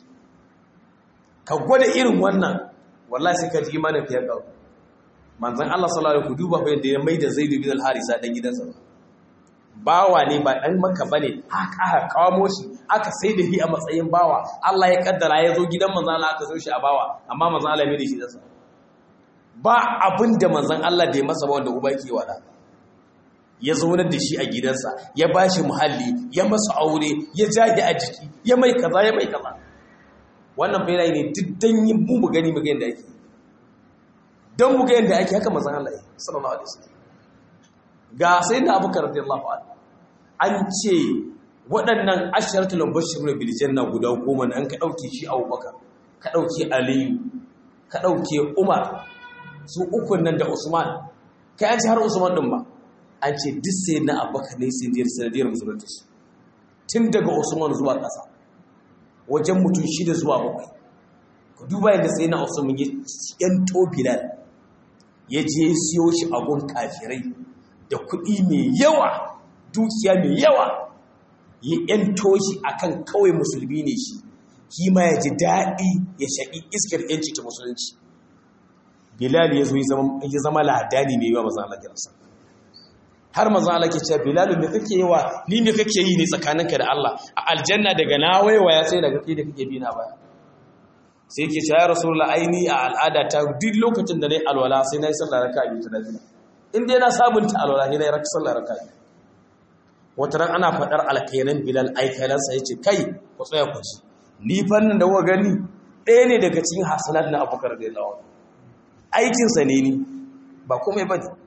ka gwada irin wannan wallahi sai ka ji imanin fiye da manzon Allah sallallahu alaihi wasallam duba fa yadda ya maida Zaid bin al-Harisa dan gidansa bawa ne ba dan maka bane haka aka kawo shi aka sai da shi a matsayin bawa Allah ya kaddara ya zo gidan manzon Allah aka zo shi a bawa amma manzon Allah ya mai da shi dasa ba abin da manzon Allah da ya masa ba wanda uba yake wada ya zaunar da shi a gidansa ya ba shi muhalli ya masa aure ya jage a jiki ya mai kaza ya mai kaza wannan bayanai ne duk dan yin mu mu gani mu ga yanda ake dan mu ga yanda ake haka manzon Allah sallallahu alaihi wasallam ga sai da Abubakar radiyallahu anhu an ce waɗannan asharatul mubashshirun bil janna guda goma nan ka dauke shi Abubakar ka dauke Aliyu ka dauke Umar su ukun nan da Usman kai an ce har Usman din ba an ce duk sai na Abubakar ne sai diyar sanadiyar musulunci tun daga Usman zuwa ƙasa wajen mutum shida zuwa bakwai ku duba yadda sai na Usman ya yanto Bilal ya je siyo shi a gun kafirai da kuɗi mai yawa dukiya mai yawa ya yanto shi akan kawai musulmi ne shi shi ma ya ji daɗi ya shaƙi iskar yanci ta musulunci bilal ya zo ya zama ladani mai yawa mazan Allah kiransa har mazan Allah ke cewa bilal me kake yi wa ni me kake yi ne tsakaninka da Allah a aljanna daga na waiwaya sai daga kai da kake bi na baya sai ke cewa ya rasulullah aini a al'ada ta duk lokacin da nayi alwala sai nayi sallar raka'a biyu ta nafila in dai na sabunta alwala sai nayi sallar raka'a biyu wata ran ana faɗar alkainan bilal aikalansa ya ce kai ku tsaya ku ci ni fannin da kuka gani ɗaya ne daga cikin hasanat na abubakar da lawa aikinsa ne ni ba komai ba ne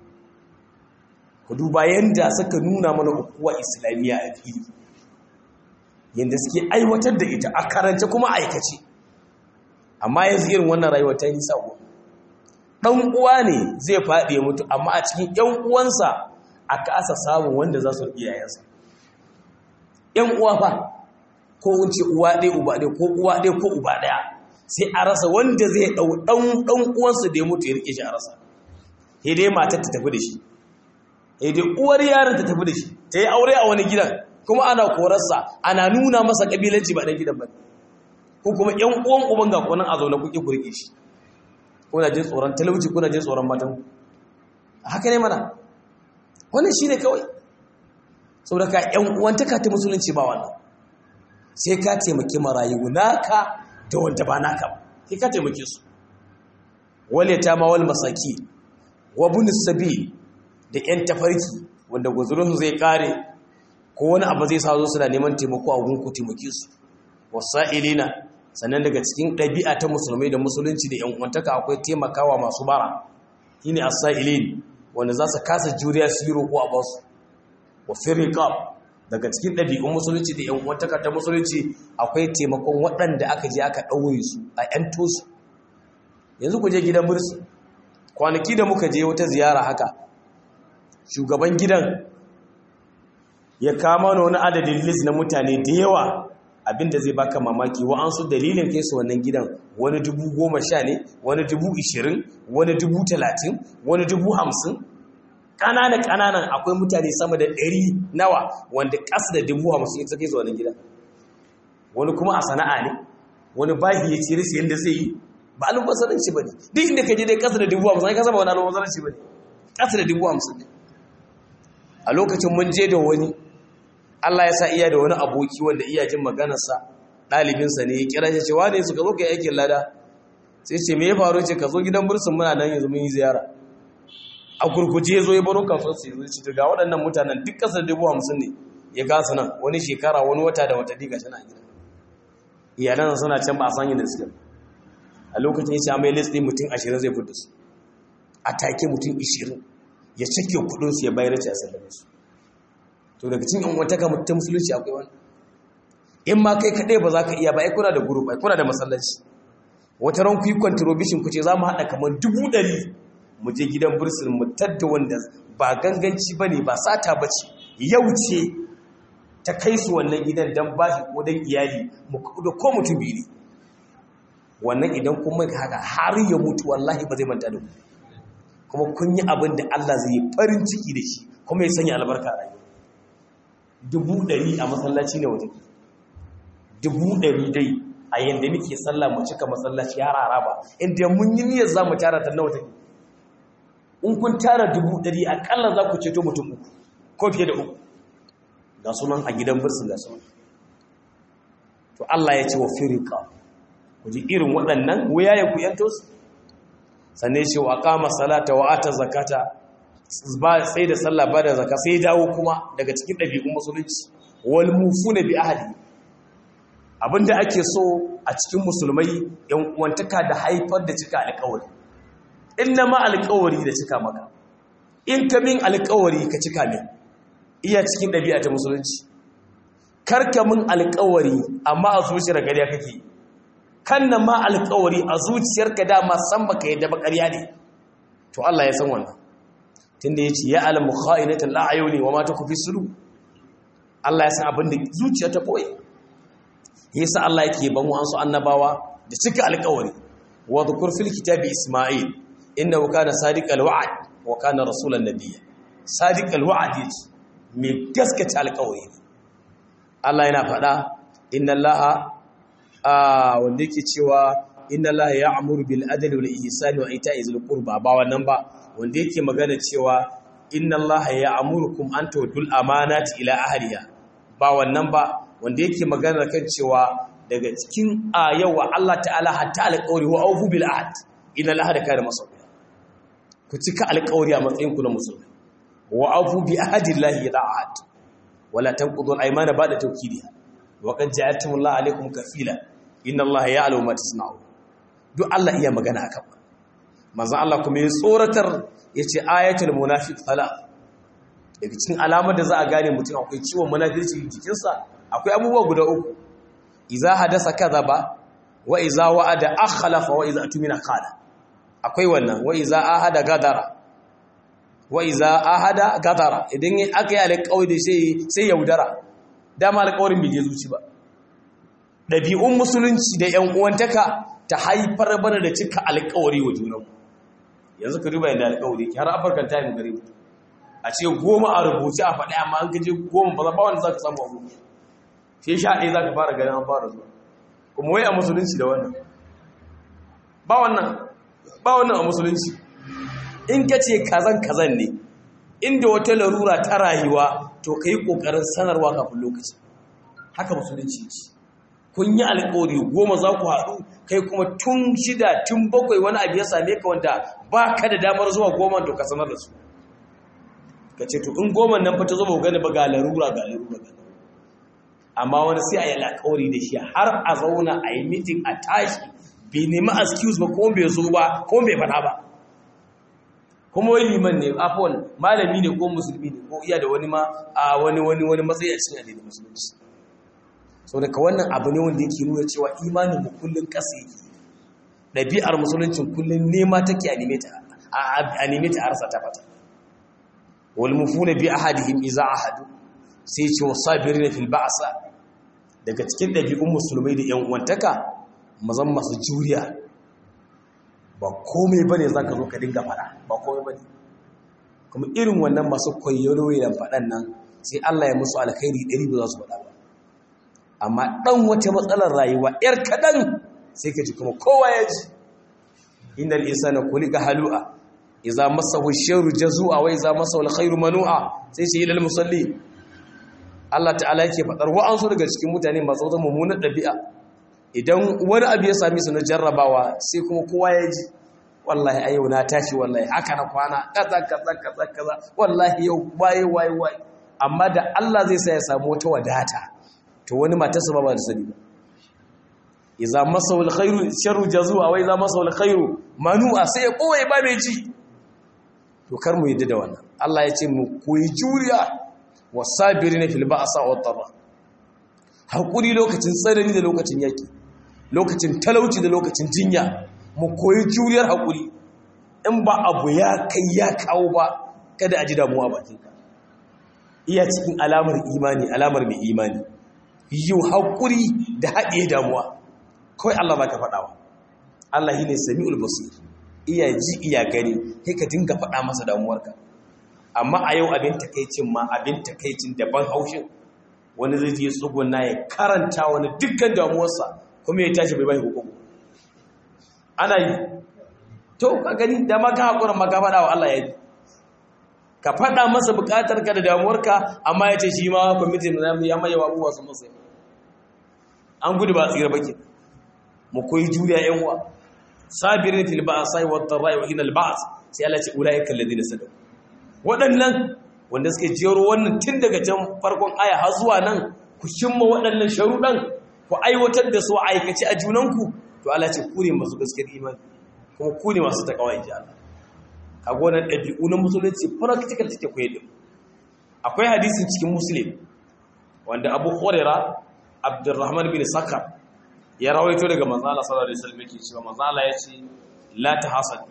ku duba yadda suka nuna mana ukuwa islamiyya a fili yadda suke aiwatar da ita a karance kuma aikace amma yanzu irin wannan rayuwa ta yi sako ɗan uwa ne zai faɗi ya mutu amma a cikin ‘yan uwansa a kasa samun wanda za su iyayensa ‘yan uwa fa ko wunce uwa ɗaya uba ɗaya ko uwa ɗaya ko uba ɗaya sai a rasa wanda zai ɗau ɗan uwansa da ya mutu ya rike shi a rasa sai dai matar ta tafi da shi sai dai uwar yaron ta tafi da shi ta yi aure a wani gidan kuma ana korarsa ana nuna masa ƙabilanci ba ɗan gidan ba ko kuma ‘yan uwan uban ga kunan a zaune kuke ku rike shi kuna jin tsoron talauci kuna jin tsoron matan haka ne mana wannan shi ne kawai saboda ka ‘yan uwantaka ta musulunci ba wannan sai ka taimaki marayu naka da wanda ba naka ba sai ka taimake su wale ta ma wal masaki wa bunis sabi da ‘yan tafarki wanda guzurinsu zai kare ko wani abu zai sa zo suna neman taimako a gunku taimake su wasa'ilina sannan daga cikin ɗabi'a ta musulmai da musulunci da ‘yan uwantaka akwai taimakawa masu bara shine as-sa'ilin wanda za su kasa juriya su yi roƙo a basu wa firriqab daga cikin ɗabi'un musulunci da yan uwantaka ta musulunci akwai taimakon waɗanda aka je aka ɗaure su a ‘yan tosu yanzu ku je gidan bursu kwanaki da muka je wata ziyara haka shugaban gidan ya kama wani adadin list na mutane da yawa abinda zai baka mamaki wa'ansu dalilin kai su wannan gidan wani dubu goma sha ne wani dubu ishirin wani dubu talatin wani dubu hamsin ƙananan ƙananan akwai mutane sama da ɗari nawa wanda ƙasa da dubu hamsin ita kai su wannan gidan wani kuma a sana'a ne wani bahi ya ce rasu yadda zai yi ba almubazzaranci ba ne duk inda ka je dai ƙasa da dubu hamsin ka saba wani almubazzaranci ba ne ƙasa da dubu hamsin ne a lokacin mun je da wani Allah ya sa iya da wani aboki wanda iya jin maganarsa ɗalibinsa ne ya kira shi cewa ne suka zo ka yi aikin lada sai ce me ya faru ce ka zo gidan bursun muna nan yanzu mun yi ziyara a gurguje ya zo ya baro kasuwar sai zo ci ga waɗannan mutanen duk ƙasar dubu hamsin ne ya gasa nan wani shekara wani wata da wata diga tana gida iyalan suna can ba a san yadda suke a lokacin ya ce mai list ɗin mutum ashirin zai fito su a take mutum ashirin ya cike kuɗinsu ya bayar ce a sallame su to daga cikin yan wata kamar ta musulunci akwai wani in ma kai kaɗai ba za ka iya ba ai kuna da guru ba kuna da masallaci wata ran ku yi contribution ku ce za mu haɗa kamar dubu ɗari mu je gidan bursin mu tadda wanda ba ganganci ba ne ba sata ba ce yau ce ta kai su wannan gidan don ba shi ko don iyali da ko mutum biyu ne wannan idan kuma haka har ya mutu wallahi ba zai manta da ku kuma kun yi abin da Allah zai yi farin ciki da shi kuma ya sanya albarka a rayuwa dubu ɗari a masallaci ne waje dubu ɗari dai a yadda muke sallah mu cika masallaci har araba inda mun yi niyyar za mu tara ta nawa take in kun tara dubu ɗari akalla za ku ceto mutum uku ko fiye da uku ga sunan a gidan birsin ga sunan to Allah ya ce wa firika ku ji irin waɗannan wuya ya ku yanto su sannan shi wa kama salata wa ata zakata ba sai da sallah ba da zaka sai dawo kuma daga cikin ɗabi'un musulunci wal mufuna bi ahadi abinda ake so a cikin musulmai yan uwantaka da haifar da cika alƙawari inna ma alƙawari da cika maka in ka min alƙawari ka cika min iya cikin ɗabi'a ta musulunci karka min alƙawari amma a zuciyar gariya kake kan na ma alƙawari a zuciyarka dama san baka yadda ba ƙarya ne to Allah ya san wannan tunda yace ya alamu kha'inatul a'yuni wa ma takfi sulu Allah ya san abin da zuciya ta boye yasa Allah yake ban wa ansu annabawa da cika alƙawari wa dhkur fil kitabi isma'il innahu kana sadiqal wa'd wa kana rasulan nabiyya sadiqal wa'd yace mai gaskata alƙawari Allah yana faɗa inna Allah wanda yake cewa inna Allah ya'muru bil adli wal ihsani wa ita'i zil qurba ba wannan ba wanda yake magana cewa inna Allah ya'murukum an tu'tul amanati ila ahliha ba wannan ba wanda yake magana kan cewa daga cikin ayawa Allah ta'ala hatta alƙawari wa awfu bil ahd inna Allah da kana masauya ku cika alƙawari a matsayin ku na musulmi wa awfu bi ahdillahi idha ahad wala tanqudu al-aymana ba'da tawkidiha wa qad ja'altum Allah alaykum kafila inna Allah ya'lamu ma tasna'un duk Allah iya magana akan manzo Allah kuma ya tsoratar yace ayatul munafiq thala daga cikin alamar da za a gane mutum akwai ciwon munafirci jikinsa akwai abubuwa guda uku idza hadasa kadhaba wa idza wa'ada akhlafa wa idza atumina qala akwai wannan wa idza ahada gadara wa iza ahada gadara idan aka yi alƙawari sai sai yaudara dama alƙawarin bai je zuci ba ɗabi'un musulunci da ƴan uwantaka ta haifar bana da cika alƙawari wa junan yanzu ka duba yadda alƙawari har afirkan time gare mu a ce goma a rubuce a faɗi amma an ka je goma ba ba wanda za ka samu abu sai sha ɗaya za ka fara ganin an fara zuwa kuma wai a musulunci da wannan ba wannan ba wannan a musulunci in ka ce kazan kazan ne inda wata larura ta rayuwa to ka yi ƙoƙarin sanarwa kafin lokaci haka musulunci ce kun yi alƙawari goma za ku haɗu kai kuma tun shida tun bakwai wani abu ya same ka wanda ba ka da damar zuwa goma to ka sanar da su ka ce to in goma nan fa ta zama gani ba ga larura ga larura ga amma wani sai a yi alƙawari da shi har a zauna a yi mitin a tashi bai nemi excuse ba ko bai zo ba ko bai faɗa ba kuma wai liman ne afon malami ne ko musulmi ne ko iya da wani ma a wani wani wani matsayi a cikin addinin musulunci so daga wannan abu ne wanda yake nuna cewa imanin mu kullun kasa yake ɗabi'ar musuluncin kullun nema take a neme ta a neme ta arsa ta fata wal mufuna bi ahadihim iza ahadu sai ce wasabirin fil ba'sa daga cikin ɗabi'un musulmai da yan uwantaka mazan masu juriya ba komai bane zaka zo ka dinga fada ba komai bane kuma irin wannan masu koyaro da fadan nan sai Allah ya musu alkhairi ɗari ba za su faɗa ba amma ɗan wata matsalar rayuwa ‘yar kaɗan sai ka ji kuma kowa ya ji innal insana kulika halu'a idza masahu sharru jazua wa idza masahu alkhairu manu'a sai shi ilal musalli Allah ta'ala yake fadar wa'ansu daga cikin mutane masu wata mummunar ɗabi'a idan wani abu ya sami su na jarrabawa sai kuma kowa ya ji wallahi a yau na tashi wallahi haka na kwana kaza kaza kaza kaza wallahi yau waye waye waye amma da Allah zai sa ya samu wata wadata to wani matarsa ba ba da sani ba idza masahu alkhairu sharru jazua wa idza masahu alkhairu manu'a sai ya koyi ba mai ji to kar mu yadda da wannan Allah ya ce mu koyi juriya wasabirina fil ba'sa wat dharra hakuri lokacin tsanani da lokacin yaki lokacin talauci da lokacin jinya mu koyi juriyar hakuri in ba abu ya kai ya kawo ba kada a ji damuwa bakinka iya cikin alamar imani alamar mai imani yi hakuri da haɗe damuwa kawai Allah ba ka faɗawa Allah shi ne sami'ul basir iya ji iya gani sai ka dinga faɗa masa damuwarka amma a yau abin takaicin ma abin takaicin daban haushin wani zai je tsuguna ya karanta wani dukkan damuwarsa kuma ya tashi bai bai hukumu ana yi to ka gani da maka haƙurin maka faɗa wa Allah ya yi ka faɗa masa buƙatar ka da damuwarka amma ya ce shi ma kwamitin da ya maye wa abubuwa su masa an gudu ba tsira baki mu koyi juriya yan uwa sabirin fil ba'sa wa dharra wa hina al ba's sai Allah ce ulaika alladhina sadaqu waɗannan wanda suke jero wannan tun daga can farkon aya har zuwa nan ku shimma waɗannan sharuɗan ku aiwatar da su aikace a junanku to Allah ce ku ne masu gaskiyar imani kuma ku ne masu takawa in ji Allah ka gonar ɗabi'u na musulunci practical take koyar da akwai hadisin cikin muslim wanda abu huraira abdurrahman bin sakar ya rawaito daga manzo Allah sallallahu alaihi wasallam yake cewa manzo Allah ya ce la tahasad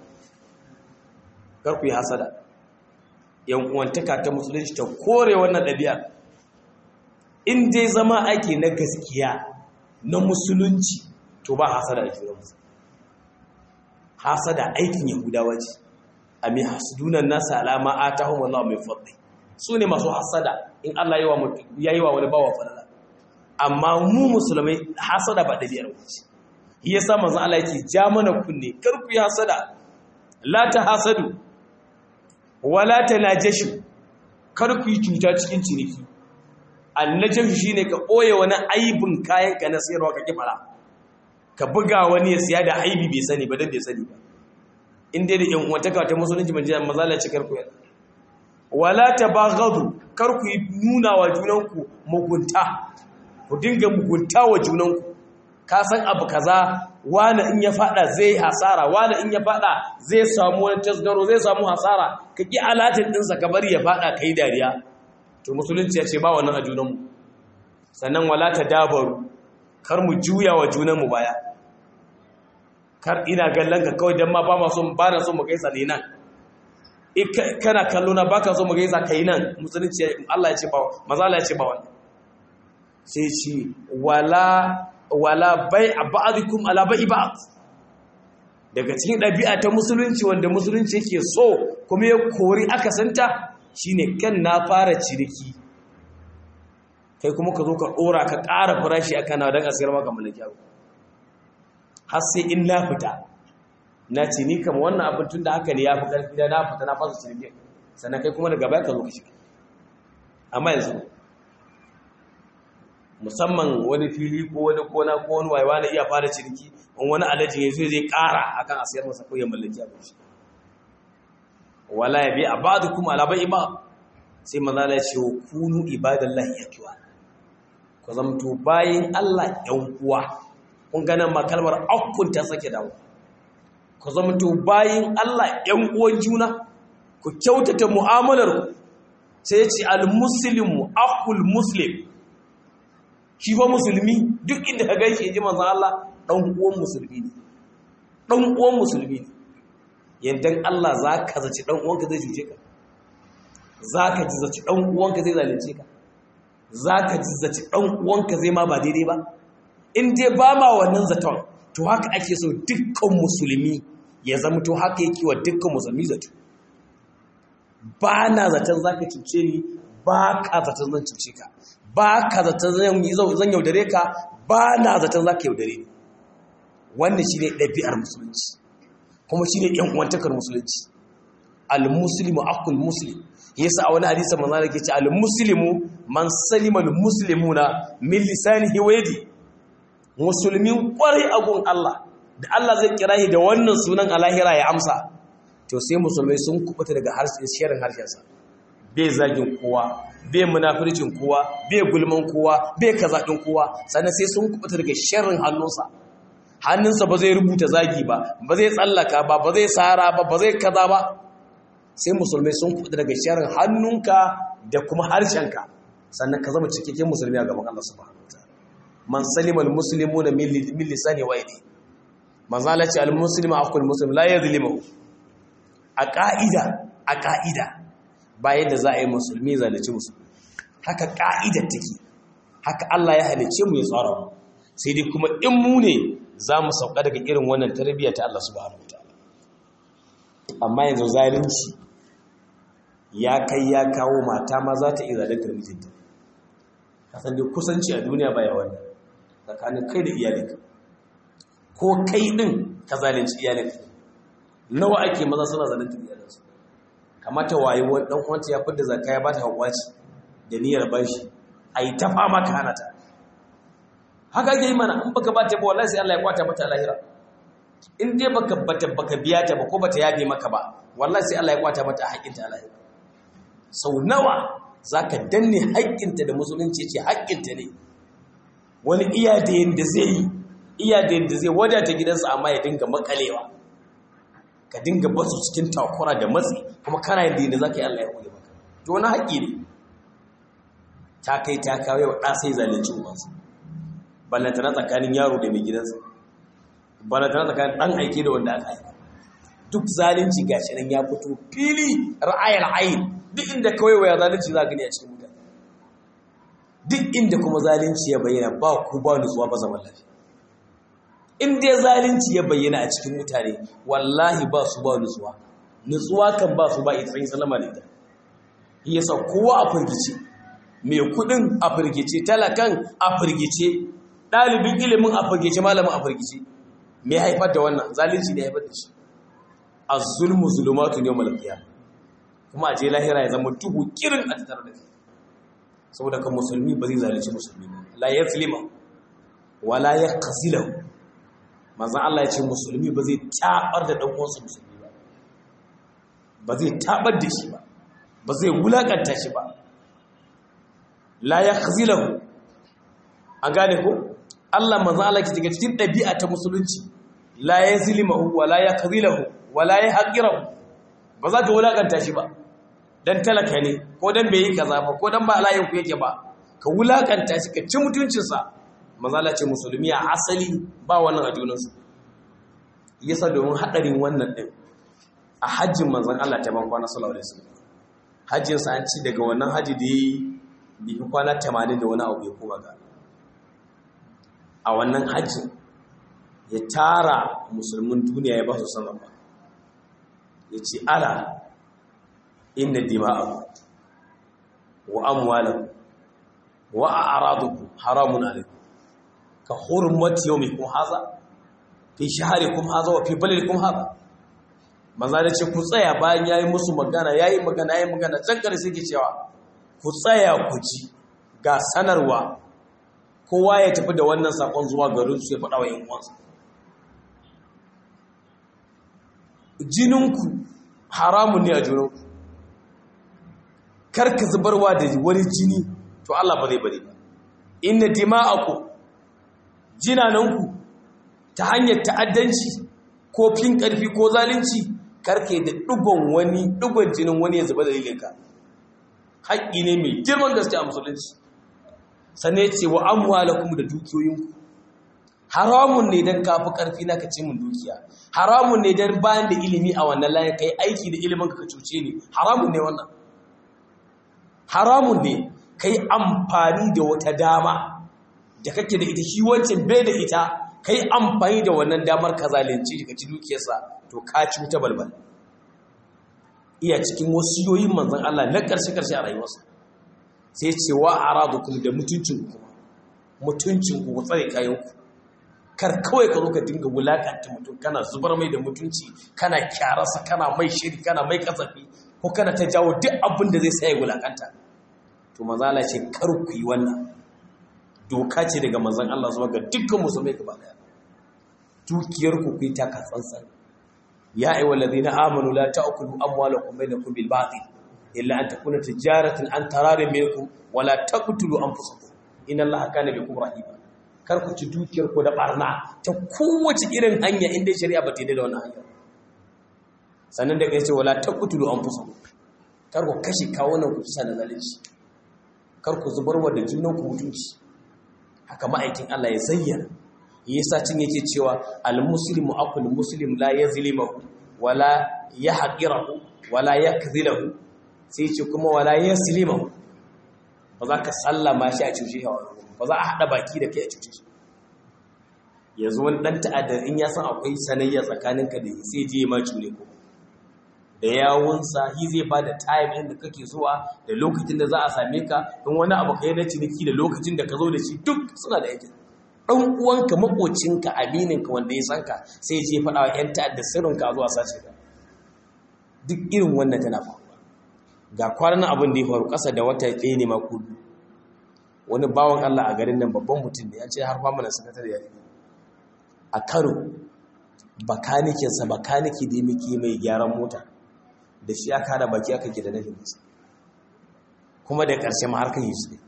kar ku yi hasada yan uwantaka ta musulunci ta kore wannan ɗabi'a in dai zama ake na gaskiya na musulunci to ba hasada a juna musu hasada aikin yahudawa ce a mai hasudunan nasa alama a ta hon wallah mai fadli su ne masu hasada in Allah ya yi wa wani bawa falala amma mu musulmai hasada ba ɗabi'ar wuce yi ya sa manzan Allah yake ja mana kunne karku yi hasada la ta hasadu wala ta najashu karku yi cuta cikin ciniki annajashu shine ka ɓoye wani aibin kayan ka na sayarwa ka kifara ka buga wani ya siya da aibi bai sani ba dan bai sani ba in dai da yan uwantaka ta musulunci ban jiya mazala ce karku yana wala tabaghadu karku yi nuna wa junanku mugunta ku dinga mugunta wa junanku ka san abu kaza wani in ya fada zai hasara wani in ya fada zai samu wani tasgaro zai samu hasara ka ki alatin dinsa ka bari ya fada kai dariya to musulunci ya ce ba wannan a junanmu sannan wala dabaru kar mu juya wa junanmu baya kar ina gallan ka kawai dan ma ba ma so ba na so mu gaisa ne nan kana kallo na baka so mu gaisa kai nan musulunci Allah ya ce ba maza Allah ya ce ba wannan sai ce wala wala bai'a ba'dikum ala bai'i ba'd daga cikin ɗabi'a ta musulunci wanda musulunci yake so kuma ya kori aka santa shine kan na fara ciniki kai kuma ka zo ka ɗora ka ƙara farashi a kana don a sayar maka malaki abu har sai in na fita na ce ni kama wannan abin tun da haka ne ya fi ƙarfi da na fita na fasa ciniki sannan kai kuma daga baya ka zo ka shiga amma yanzu musamman wani fili ko wani kona ko wani wayewa na iya fara ciniki in wani alaji ya zo zai ƙara akan a sayar masa ko ya mallaki abu shi wala ya bi a ba da kuma alabai ba sai maza ya ce wa kunu ibadallahi yakiwa ku zamto bayin Allah ‘yan uwa, kun ganin ma kalmar akun ta sake dawo. Ku zamto bayin Allah ‘yan uwan juna, ku kyautata mu'amalar ku, sai ce al-muslimu akul muslim. Shi fa musulmi duk inda ka gaishe ji manzan Allah ɗan uwan musulmi ne. Ɗan uwan musulmi ne. Yandan Allah za ka zaci ɗan uwanka zai cuce ka. Za ka ji zaci ɗan uwanka zai zalunce ka. za ka zaci ɗan uwanka zai ma ba daidai ba in dai ba ma wannan zaton to haka ake so dukkan musulmi ya zama to haka yake wa dukkan musulmi zato ba na zaton za ka cuce ni ba ka zaton zan cuce ka ba ka zaton zan yaudare ka ba na zaton za ka yaudare ni wannan shi ne ɗabi'ar musulunci kuma shi ne ‘yan musulunci al-muslimu akul muslim yasa a wani hadisi manzo Allah ke ce al-muslimu man salima al-muslimuna min lisanihi wa yadi musulmin kwarai a gun Allah da Allah zai kira shi da wannan sunan alahira ya amsa to sai musulmai sun kubuta daga harshen shirin harshensa bai zagin kowa bai munafircin kowa bai gulman kowa bai kaza din kowa sannan sai sun kubuta daga sharrin hannunsa hannunsa ba zai rubuta zagi ba ba zai tsallaka ba ba zai sara ba ba zai kaza ba sai musulmai sun kuɗa daga sharin hannunka da kuma harshenka sannan ka zama cikakken musulmi a gaban Allah subhanahu wataala man salima almuslimuna min lisani wa yadi man zalati almuslimu aqul muslim la yadhlimu a ka'ida a ka'ida bayan da za a yi musulmi zalunci musulmi haka ka'ida take haka Allah ya halice mu ya tsara mu sai dai kuma in mu ne za mu sauka daga irin wannan tarbiyya ta Allah subhanahu wataala amma yanzu zalunci ya kai ya kawo mata ma za ta iya zalintar mijinta kasan dai kusanci a duniya baya wannan tsakanin kai da iyalinka ko kai din ka zalunci iyalinka nawa ake maza suna zalunta iyalinsu kamata waye wani dan uwanta ya fidda zakka ya bata hakwaci da niyyar bashi ai ta fama ka hana ta haka ake yi mana in baka bata ba wallahi sai Allah ya kwata mata lahira in dai baka bata baka biya ta ba ko bata yabe maka ba wallahi sai Allah ya kwata mata haƙƙinta a lahira sau nawa zaka danne haƙƙinta da musulunci ce haƙƙinta ne wani iya da yanda zai yi iya da yanda zai wadata gidansa amma ya dinga makalewa ka dinga basu cikin takura da matsi kuma kana yin da yanda zaka yi Allah ya kule maka to wani haƙƙi ne ta kai ta kawo wa ɗa sai zalunci ubansa ballantana tsakanin yaro da mai gidansa ballantana tsakanin ɗan aike da wanda aka aika duk zalunci ga shi nan ya fito fili ra'ayar ayin duk inda kawai waya zalunci za gani a cikin mutane duk inda kuma zalunci ya bayyana ba ku ba nutsuwa ba zaman lafiya in dai zalunci ya bayyana a cikin mutane wallahi ba su ba nutsuwa nutsuwa kan ba su ba ita sai salama da ita yasa kowa a firgice mai kudin a firgice talakan a firgice ɗalibin ilimin a firgice malamin a firgice me haifar da wannan zalunci ne haifar da shi a zulmu zulumatu ne malakiya kuma a je lahira ya zama duhu kirin a tattara da saboda kan musulmi ba zai zalunci musulmi ba la ya filima wala ya kasilahu manzan Allah ya ce musulmi ba zai tabar da ɗan uwansa musulmi ba ba zai tabar da shi ba ba zai wulakanta shi ba la ya khazilahu an gane ko Allah manzo Allah ke daga cikin ɗabi'a ta musulunci la ya zilimahu wa la ya khazilahu wa la ya haqirahu ba za ka wulakanta shi ba dan talaka ne ko dan bai yi kaza ba ko dan ba alayin ku yake ba ka wulakanta shi ka ci mutuncin sa manzo Allah ce musulmi a asali ba wannan a junansu yasa domin hadarin wannan din a hajjin manzon Allah ta ban kwana sallallahu alaihi wasallam hajjin sa an ci daga wannan haji da yi bifi kwana tamanin da wani abu ya kuma ga a wannan hajji ya tara musulmin duniya ya ba su sanar ba ya ce ala inda dima'aku wa amwalan wa a araduku haramun alaiku ka hurmati yau mai kuma haza fi shahari kuma haza wa fi balil kuma haza maza da ce ku tsaya bayan ya yi musu magana ya yi magana ya yi magana can ƙarshe ke cewa ku tsaya ku ji ga sanarwa kowa ya tafi da wannan sakon zuwa garin su ya faɗa wa yin uwansa jininku haramun ne a junanku karka zubarwa da wani jini to Allah ba zai bari ba inna dima'aku jinananku ta hanyar ta'addanci ko fin ƙarfi ko zalunci karke da ɗigon wani ɗigon jinin wani ya zuba dalilinka haƙƙi ne mai girman gaske a musulunci sannan ya ce wa amwalakum da dukiyoyinku haramun ne don kafi ƙarfi na ka ce mun dukiya haramun ne don bayan da ilimi a wannan layin ka yi aiki da ilimin ka cuce ne haramun ne wannan haramun ne ka yi amfani da wata dama da kake da ita shi wancan bai da ita ka yi amfani da wannan damar ka zalunci ka ci dukiyarsa to ka ci wuta balbal iya cikin wasiyoyin manzan Allah na ƙarshe-ƙarshe a rayuwarsa sai ce wa a radu kuma da mutuncin kuma mutuncin ku tsare kayanku kar kawai ka zo ka dinga wulakanta mutum kana zubar mai da mutunci kana kyararsa kana mai shiri kana mai kasafi ko kana ta jawo duk abin da zai sa ya wulakanta to mazala ce kar ku yi wannan doka ce daga manzan Allah zuwa ga dukkan musulmai gaba daya dukiyar ku ku yi taka tsantsan ya ayyuha alladhina amanu la ta'kulu amwalakum bainakum bil batil illa an takuna tijaratan an tararin minkum wa la taqtulu anfusakum inna allaha kana bikum rahima kar ku ci dukiyar ku da barna ta kowace irin hanya inda shari'a ba ta yi da wannan hanya sannan da kai ce wala taqtulu anfusakum kar ku kashe kawunan ku bisa da zalunci kar ku zubarwa da junan ku mutunci haka ma'aikin Allah ya zayyana yasa cin yake cewa al-muslimu aqul muslim la yazlimu wala yahqirahu wala yakdhilahu sai ce kuma wala yaslimu ba za ka sallama shi a cuce ba za a hada baki da kai a cuce shi yanzu wani dan ta'adda in ya san akwai sanayya tsakaninka da sai je ma cule ko da yawunsa shi zai ba da time inda kake zuwa da lokacin da za a same ka in wani abu kai na ciniki da lokacin da ka zo da shi duk suna da yake ɗan uwanka makocinka amininka wanda ya san ka sai je faɗa wa 'yan ta'adda sirrinka a zuwa sace ka duk irin wannan tana faruwa ga kwanan abin da ya faru ƙasa da wata ɗaya ne mako wani bawan Allah a garin nan babban mutum ne ya ce har famanin sakatare ya a kano bakanikinsa bakaniki da muke mai gyaran mota da shi aka hada baki aka ke da nufin masa kuma da ƙarshe ma har kan yi su ne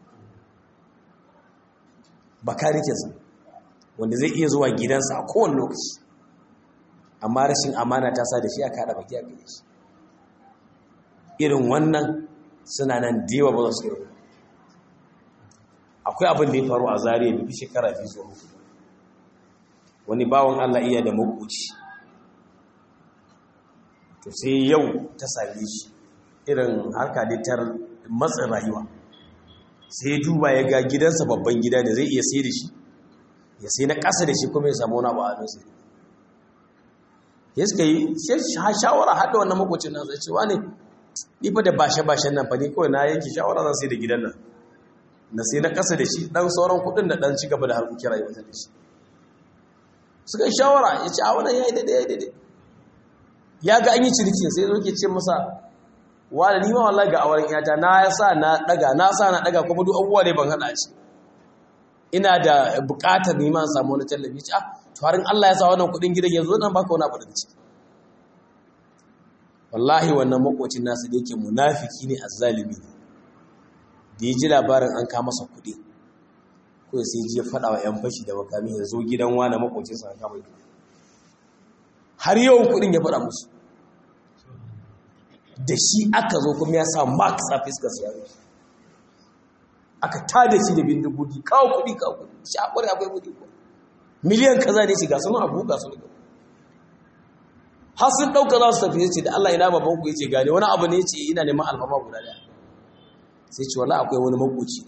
bakanikinsa wanda zai iya zuwa gidansa a kowane lokaci amma rashin amana ta sa da shi aka hada baki aka yi shi irin wannan suna nan dewa ba za su irin akwai abin da ya faru a zariya da shekara biyu zuwa wani bawan Allah iya da makoci to sai yau ta same shi irin harka da tar matsin rayuwa sai ya duba ya ga gidansa babban gida da zai iya sai da shi ya sai na ƙasa da shi kuma ya samu wani abu a hannunsa ya suka yi shawara haɗa wannan makocin nan sai cewa ne ni fa da bashe-bashen nan fa ni kawai na yanki shawara zan sai da gidan nan na sai na ƙasa da shi ɗan sauran kuɗin da ɗan ci gaba da harkokin rayuwa da shi suka yi shawara ya ce a wannan ya yi daidai ya yi daidai ya ga an yi cinikin sai zo ke ce masa wa da nima wallahi ga auren yata na ya sa na daga na sa na daga kuma duk abubuwa ne ban hada shi ina da bukatar nima in samu wani tallafi ce ah to harin Allah ya sa wannan kudin gidan yanzu nan baka wani abu daga ciki wallahi wannan makocin nasu da yake munafiki ne azzalimi ne da ya ji labarin an kama masa kudi ko sai ji ya faɗa wa 'yan fashi da makami ya zo gidan wani makocinsa an kama har yawan kudin ya faɗa musu da shi aka zo kuma ya sa max a fiskar su yaro aka tada shi da bindigogi kawo kudi kawo kudi shi akwai akwai kudi ko miliyan kaza ne shiga suna abu ga su daga har sun ɗauka za su tafi ce da Allah ina babban ku yace gane wani abu ne yace ina neman alfama guda daya sai ce wala akwai wani makoci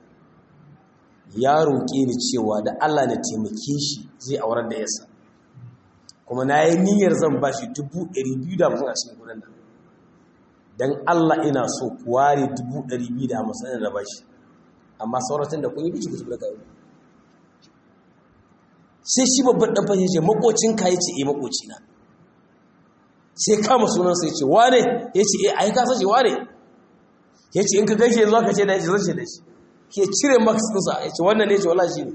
ya roƙe ni cewa da Allah na taimake shi zai aurar da yasa kuma na yi niyyar zan ba shi dubu ɗari biyu da hamsin a cikin kudin nan don Allah ina so ware dubu ɗari biyu da hamsin da ba shi amma sauratan da kun yi bici kusa da kayo sai shi babban ɗan fashe ce makocin ka ya ce e makocina sai kama sunansa ya ce wane ya ce e a yi kasa ce wane ya ce in ka gaishe yanzu aka ce da ya ce zan ce da shi ke cire max ɗinsa ya ce wannan ne ce wala shi ne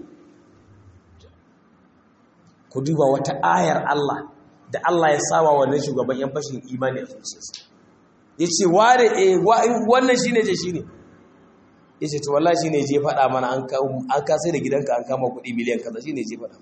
ku duba wata ayar Allah da Allah ya sawa wannan shugaban yan fashin imani a zuciyarsa ya ce ware e wannan shi ne ce shi ne ya ce to wallahi shi ne je faɗa mana an kasai da gidanka an kama kuɗi miliyan kaza shi ne je faɗa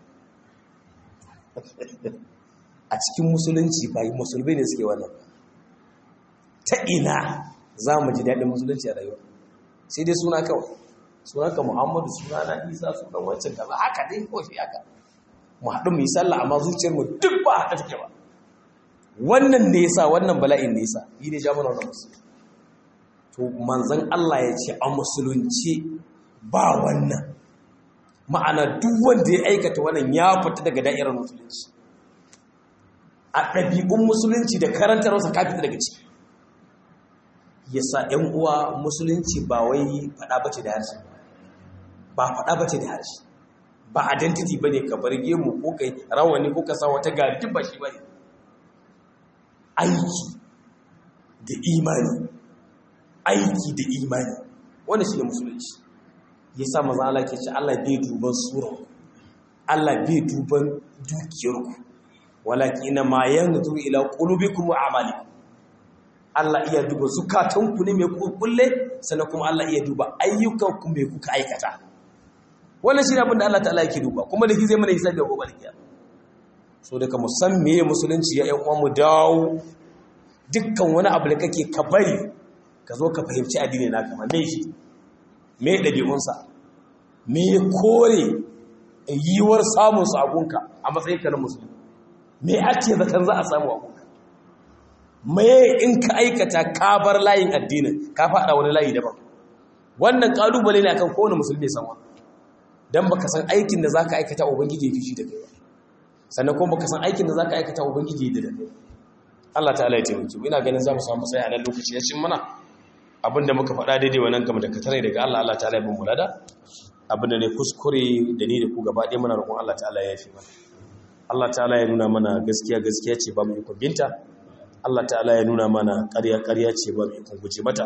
a cikin musulunci ba musulmi ne suke wannan ta ina za mu ji daɗin musulunci a rayuwa sai dai suna kawai suna ka muhammadu suna na isa sunan wancan kaza haka dai ko shi haka mu haɗu mu yi sallah amma zuciyarmu duk ba haka take ba wannan ne yasa wannan bala'in ne yasa yi ne jama'a wannan musulmi to manzon Allah ya ce a musulunci ba wannan ma'ana duk wanda ya aikata wannan ya fita daga da'irar musulunci a ɗabi'un musulunci da karantarwarsa ka fita daga ciki yasa ‘yan uwa musulunci ba wai faɗa bace da harshe ba faɗa bace da harshe ba identity bane ka bar gemu ko kai rawani ko ka sa wata gari duk ba shi bane aiki da imani aiki da imani wannan shine musulunci yasa manzo Allah ke ce Allah bai duban sura Allah bai duban dukiyarku walakin ma yanzuru ila qulubikum wa a'malikum Allah iya duba zukatanku ne mai kulle sannan kuma Allah iya duba ayyukanku mai kuka aikata wannan shi ne abin da Allah ta'ala yake duba kuma da zai mana hisabi a gobe kiyama so daga musan meye musulunci ya uwan mu dawo dukkan wani abu da kake ka bari ka zo ka fahimci addini na kama me shi me ɗabi'unsa me kore yiwuwar samun su a gunka a matsayin ka na musulmi me ake zakan za a samu a gunka me in ka aikata ka bar layin addinin ka faɗa wani layi daban wannan kalubale ne akan kowane musulmi sanwa dan baka san aikin da zaka aikata ubangiji ya fishi da kai sannan kuma baka san aikin da zaka aikata ubangiji ya da kai Allah ta'ala ya taimake mu ina ganin za mu samu tsaya a nan lokaci ya cin mana abinda muka faɗa daidai wannan gama da katare daga Allah Allah ta'ala ya bin mulada abinda ne kuskure da ni da ku gaba ɗaya muna roƙon Allah ta'ala ya yafi mana Allah ta'ala ya nuna mana gaskiya gaskiya ce ba mu ikon binta Allah ta'ala ya nuna mana ƙarya ƙarya ce ba mu ikon guje mata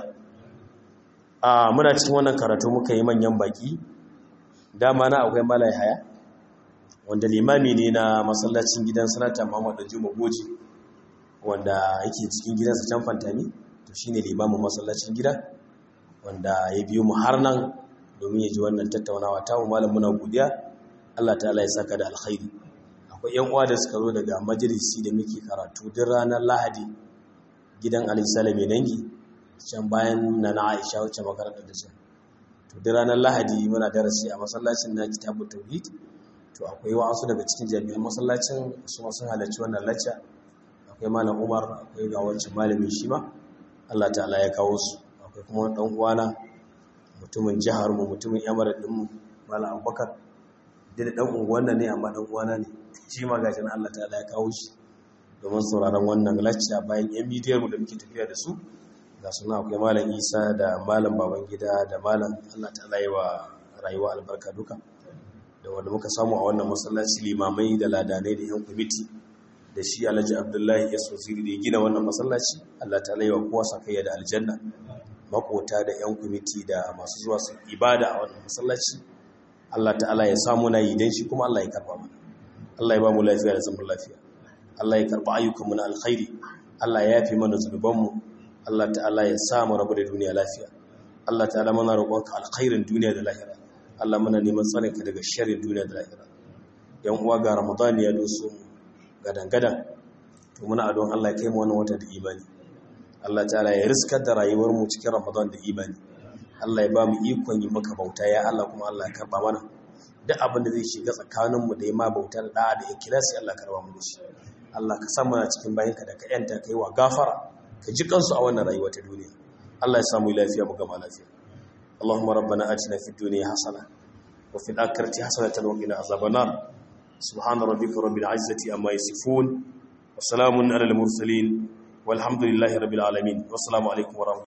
a muna cikin wannan karatu muka yi manyan baki dama na akwai malai haya wanda limami ne na masallacin gidan sanata Muhammad Juma Goji wanda yake cikin gidansa can fantami to shine limamin masallacin gida wanda ya biyo mu har nan domin ya ji wannan tattaunawa ta mu malam muna godiya Allah ta'ala ya saka da alkhairi akwai yan uwa da suka zo daga majalisi da muke karatu duk ranar Lahadi gidan Ali Salame Nangi can bayan na na Aisha wacce makarantar da shi to duk ranar Lahadi muna darasi a masallacin na Kitabut Tauhid to akwai wasu daga cikin jami'an masallacin su ma sun halarci wannan lacca akwai malam Umar akwai ga wancan malamin shi ma Allah ta'ala ya kawo su akwai kuma dan uwana mutumin jihar mu mutumin yamar din mu malam Abubakar da dan unguwan nan ne amma dan uwana ne shi ma gashi nan Allah ta'ala ya kawo shi domin sauraron wannan lacca bayan yan bidiyar mu da muke tafiya da su ga suna akwai malam Isa da malam Babangida da malam Allah ta'ala yi wa rayuwa albarka duka da wanda muka samu a wannan masallaci limamai da ladanai da yan kwamiti da shi alhaji abdullahi ya sosiri da ya gina wannan masallaci allah ta laiwa kowa sakayya da aljanna makota da yan kwamiti da masu zuwa su ibada a wannan masallaci allah ta'ala ya samu na yi don shi kuma allah ya karba mana allah ya ba mu lafiya da zaman lafiya allah ya karba ayyukanmu na alkhairi allah ya yafi mana zunubanmu allah ta'ala ya sa mu rabu da duniya lafiya allah ta'ala mana roƙonka alkhairin duniya da lahira allah muna neman tsarinka daga sharrin duniya da lahira yan uwa ga ramadan ya doso mu gadan-gadan to muna adon Allah ya kai mu wannan wata da imani Allah ta'ala ya riskar da rayuwar mu cikin Ramadan da imani Allah ya ba mu ikon yi maka bauta ya Allah kuma Allah ya karba mana duk abin da zai shiga tsakanin mu da ya ma bauta da da'a da ikhlasi Allah karba mu shi Allah ka san mana cikin bayinka da ka yanta kai wa gafara ka ji kansu a wannan rayuwa ta duniya Allah ya samu lafiya mu gama lafiya اللهم ربنا آتنا في الدنيا حسنة وفي الآخرة حسنة وقنا عذاب النار سبحان ربك رب العزة أما يصفون وسلام على المرسلين والحمد لله رب العالمين والسلام عليكم ورحمة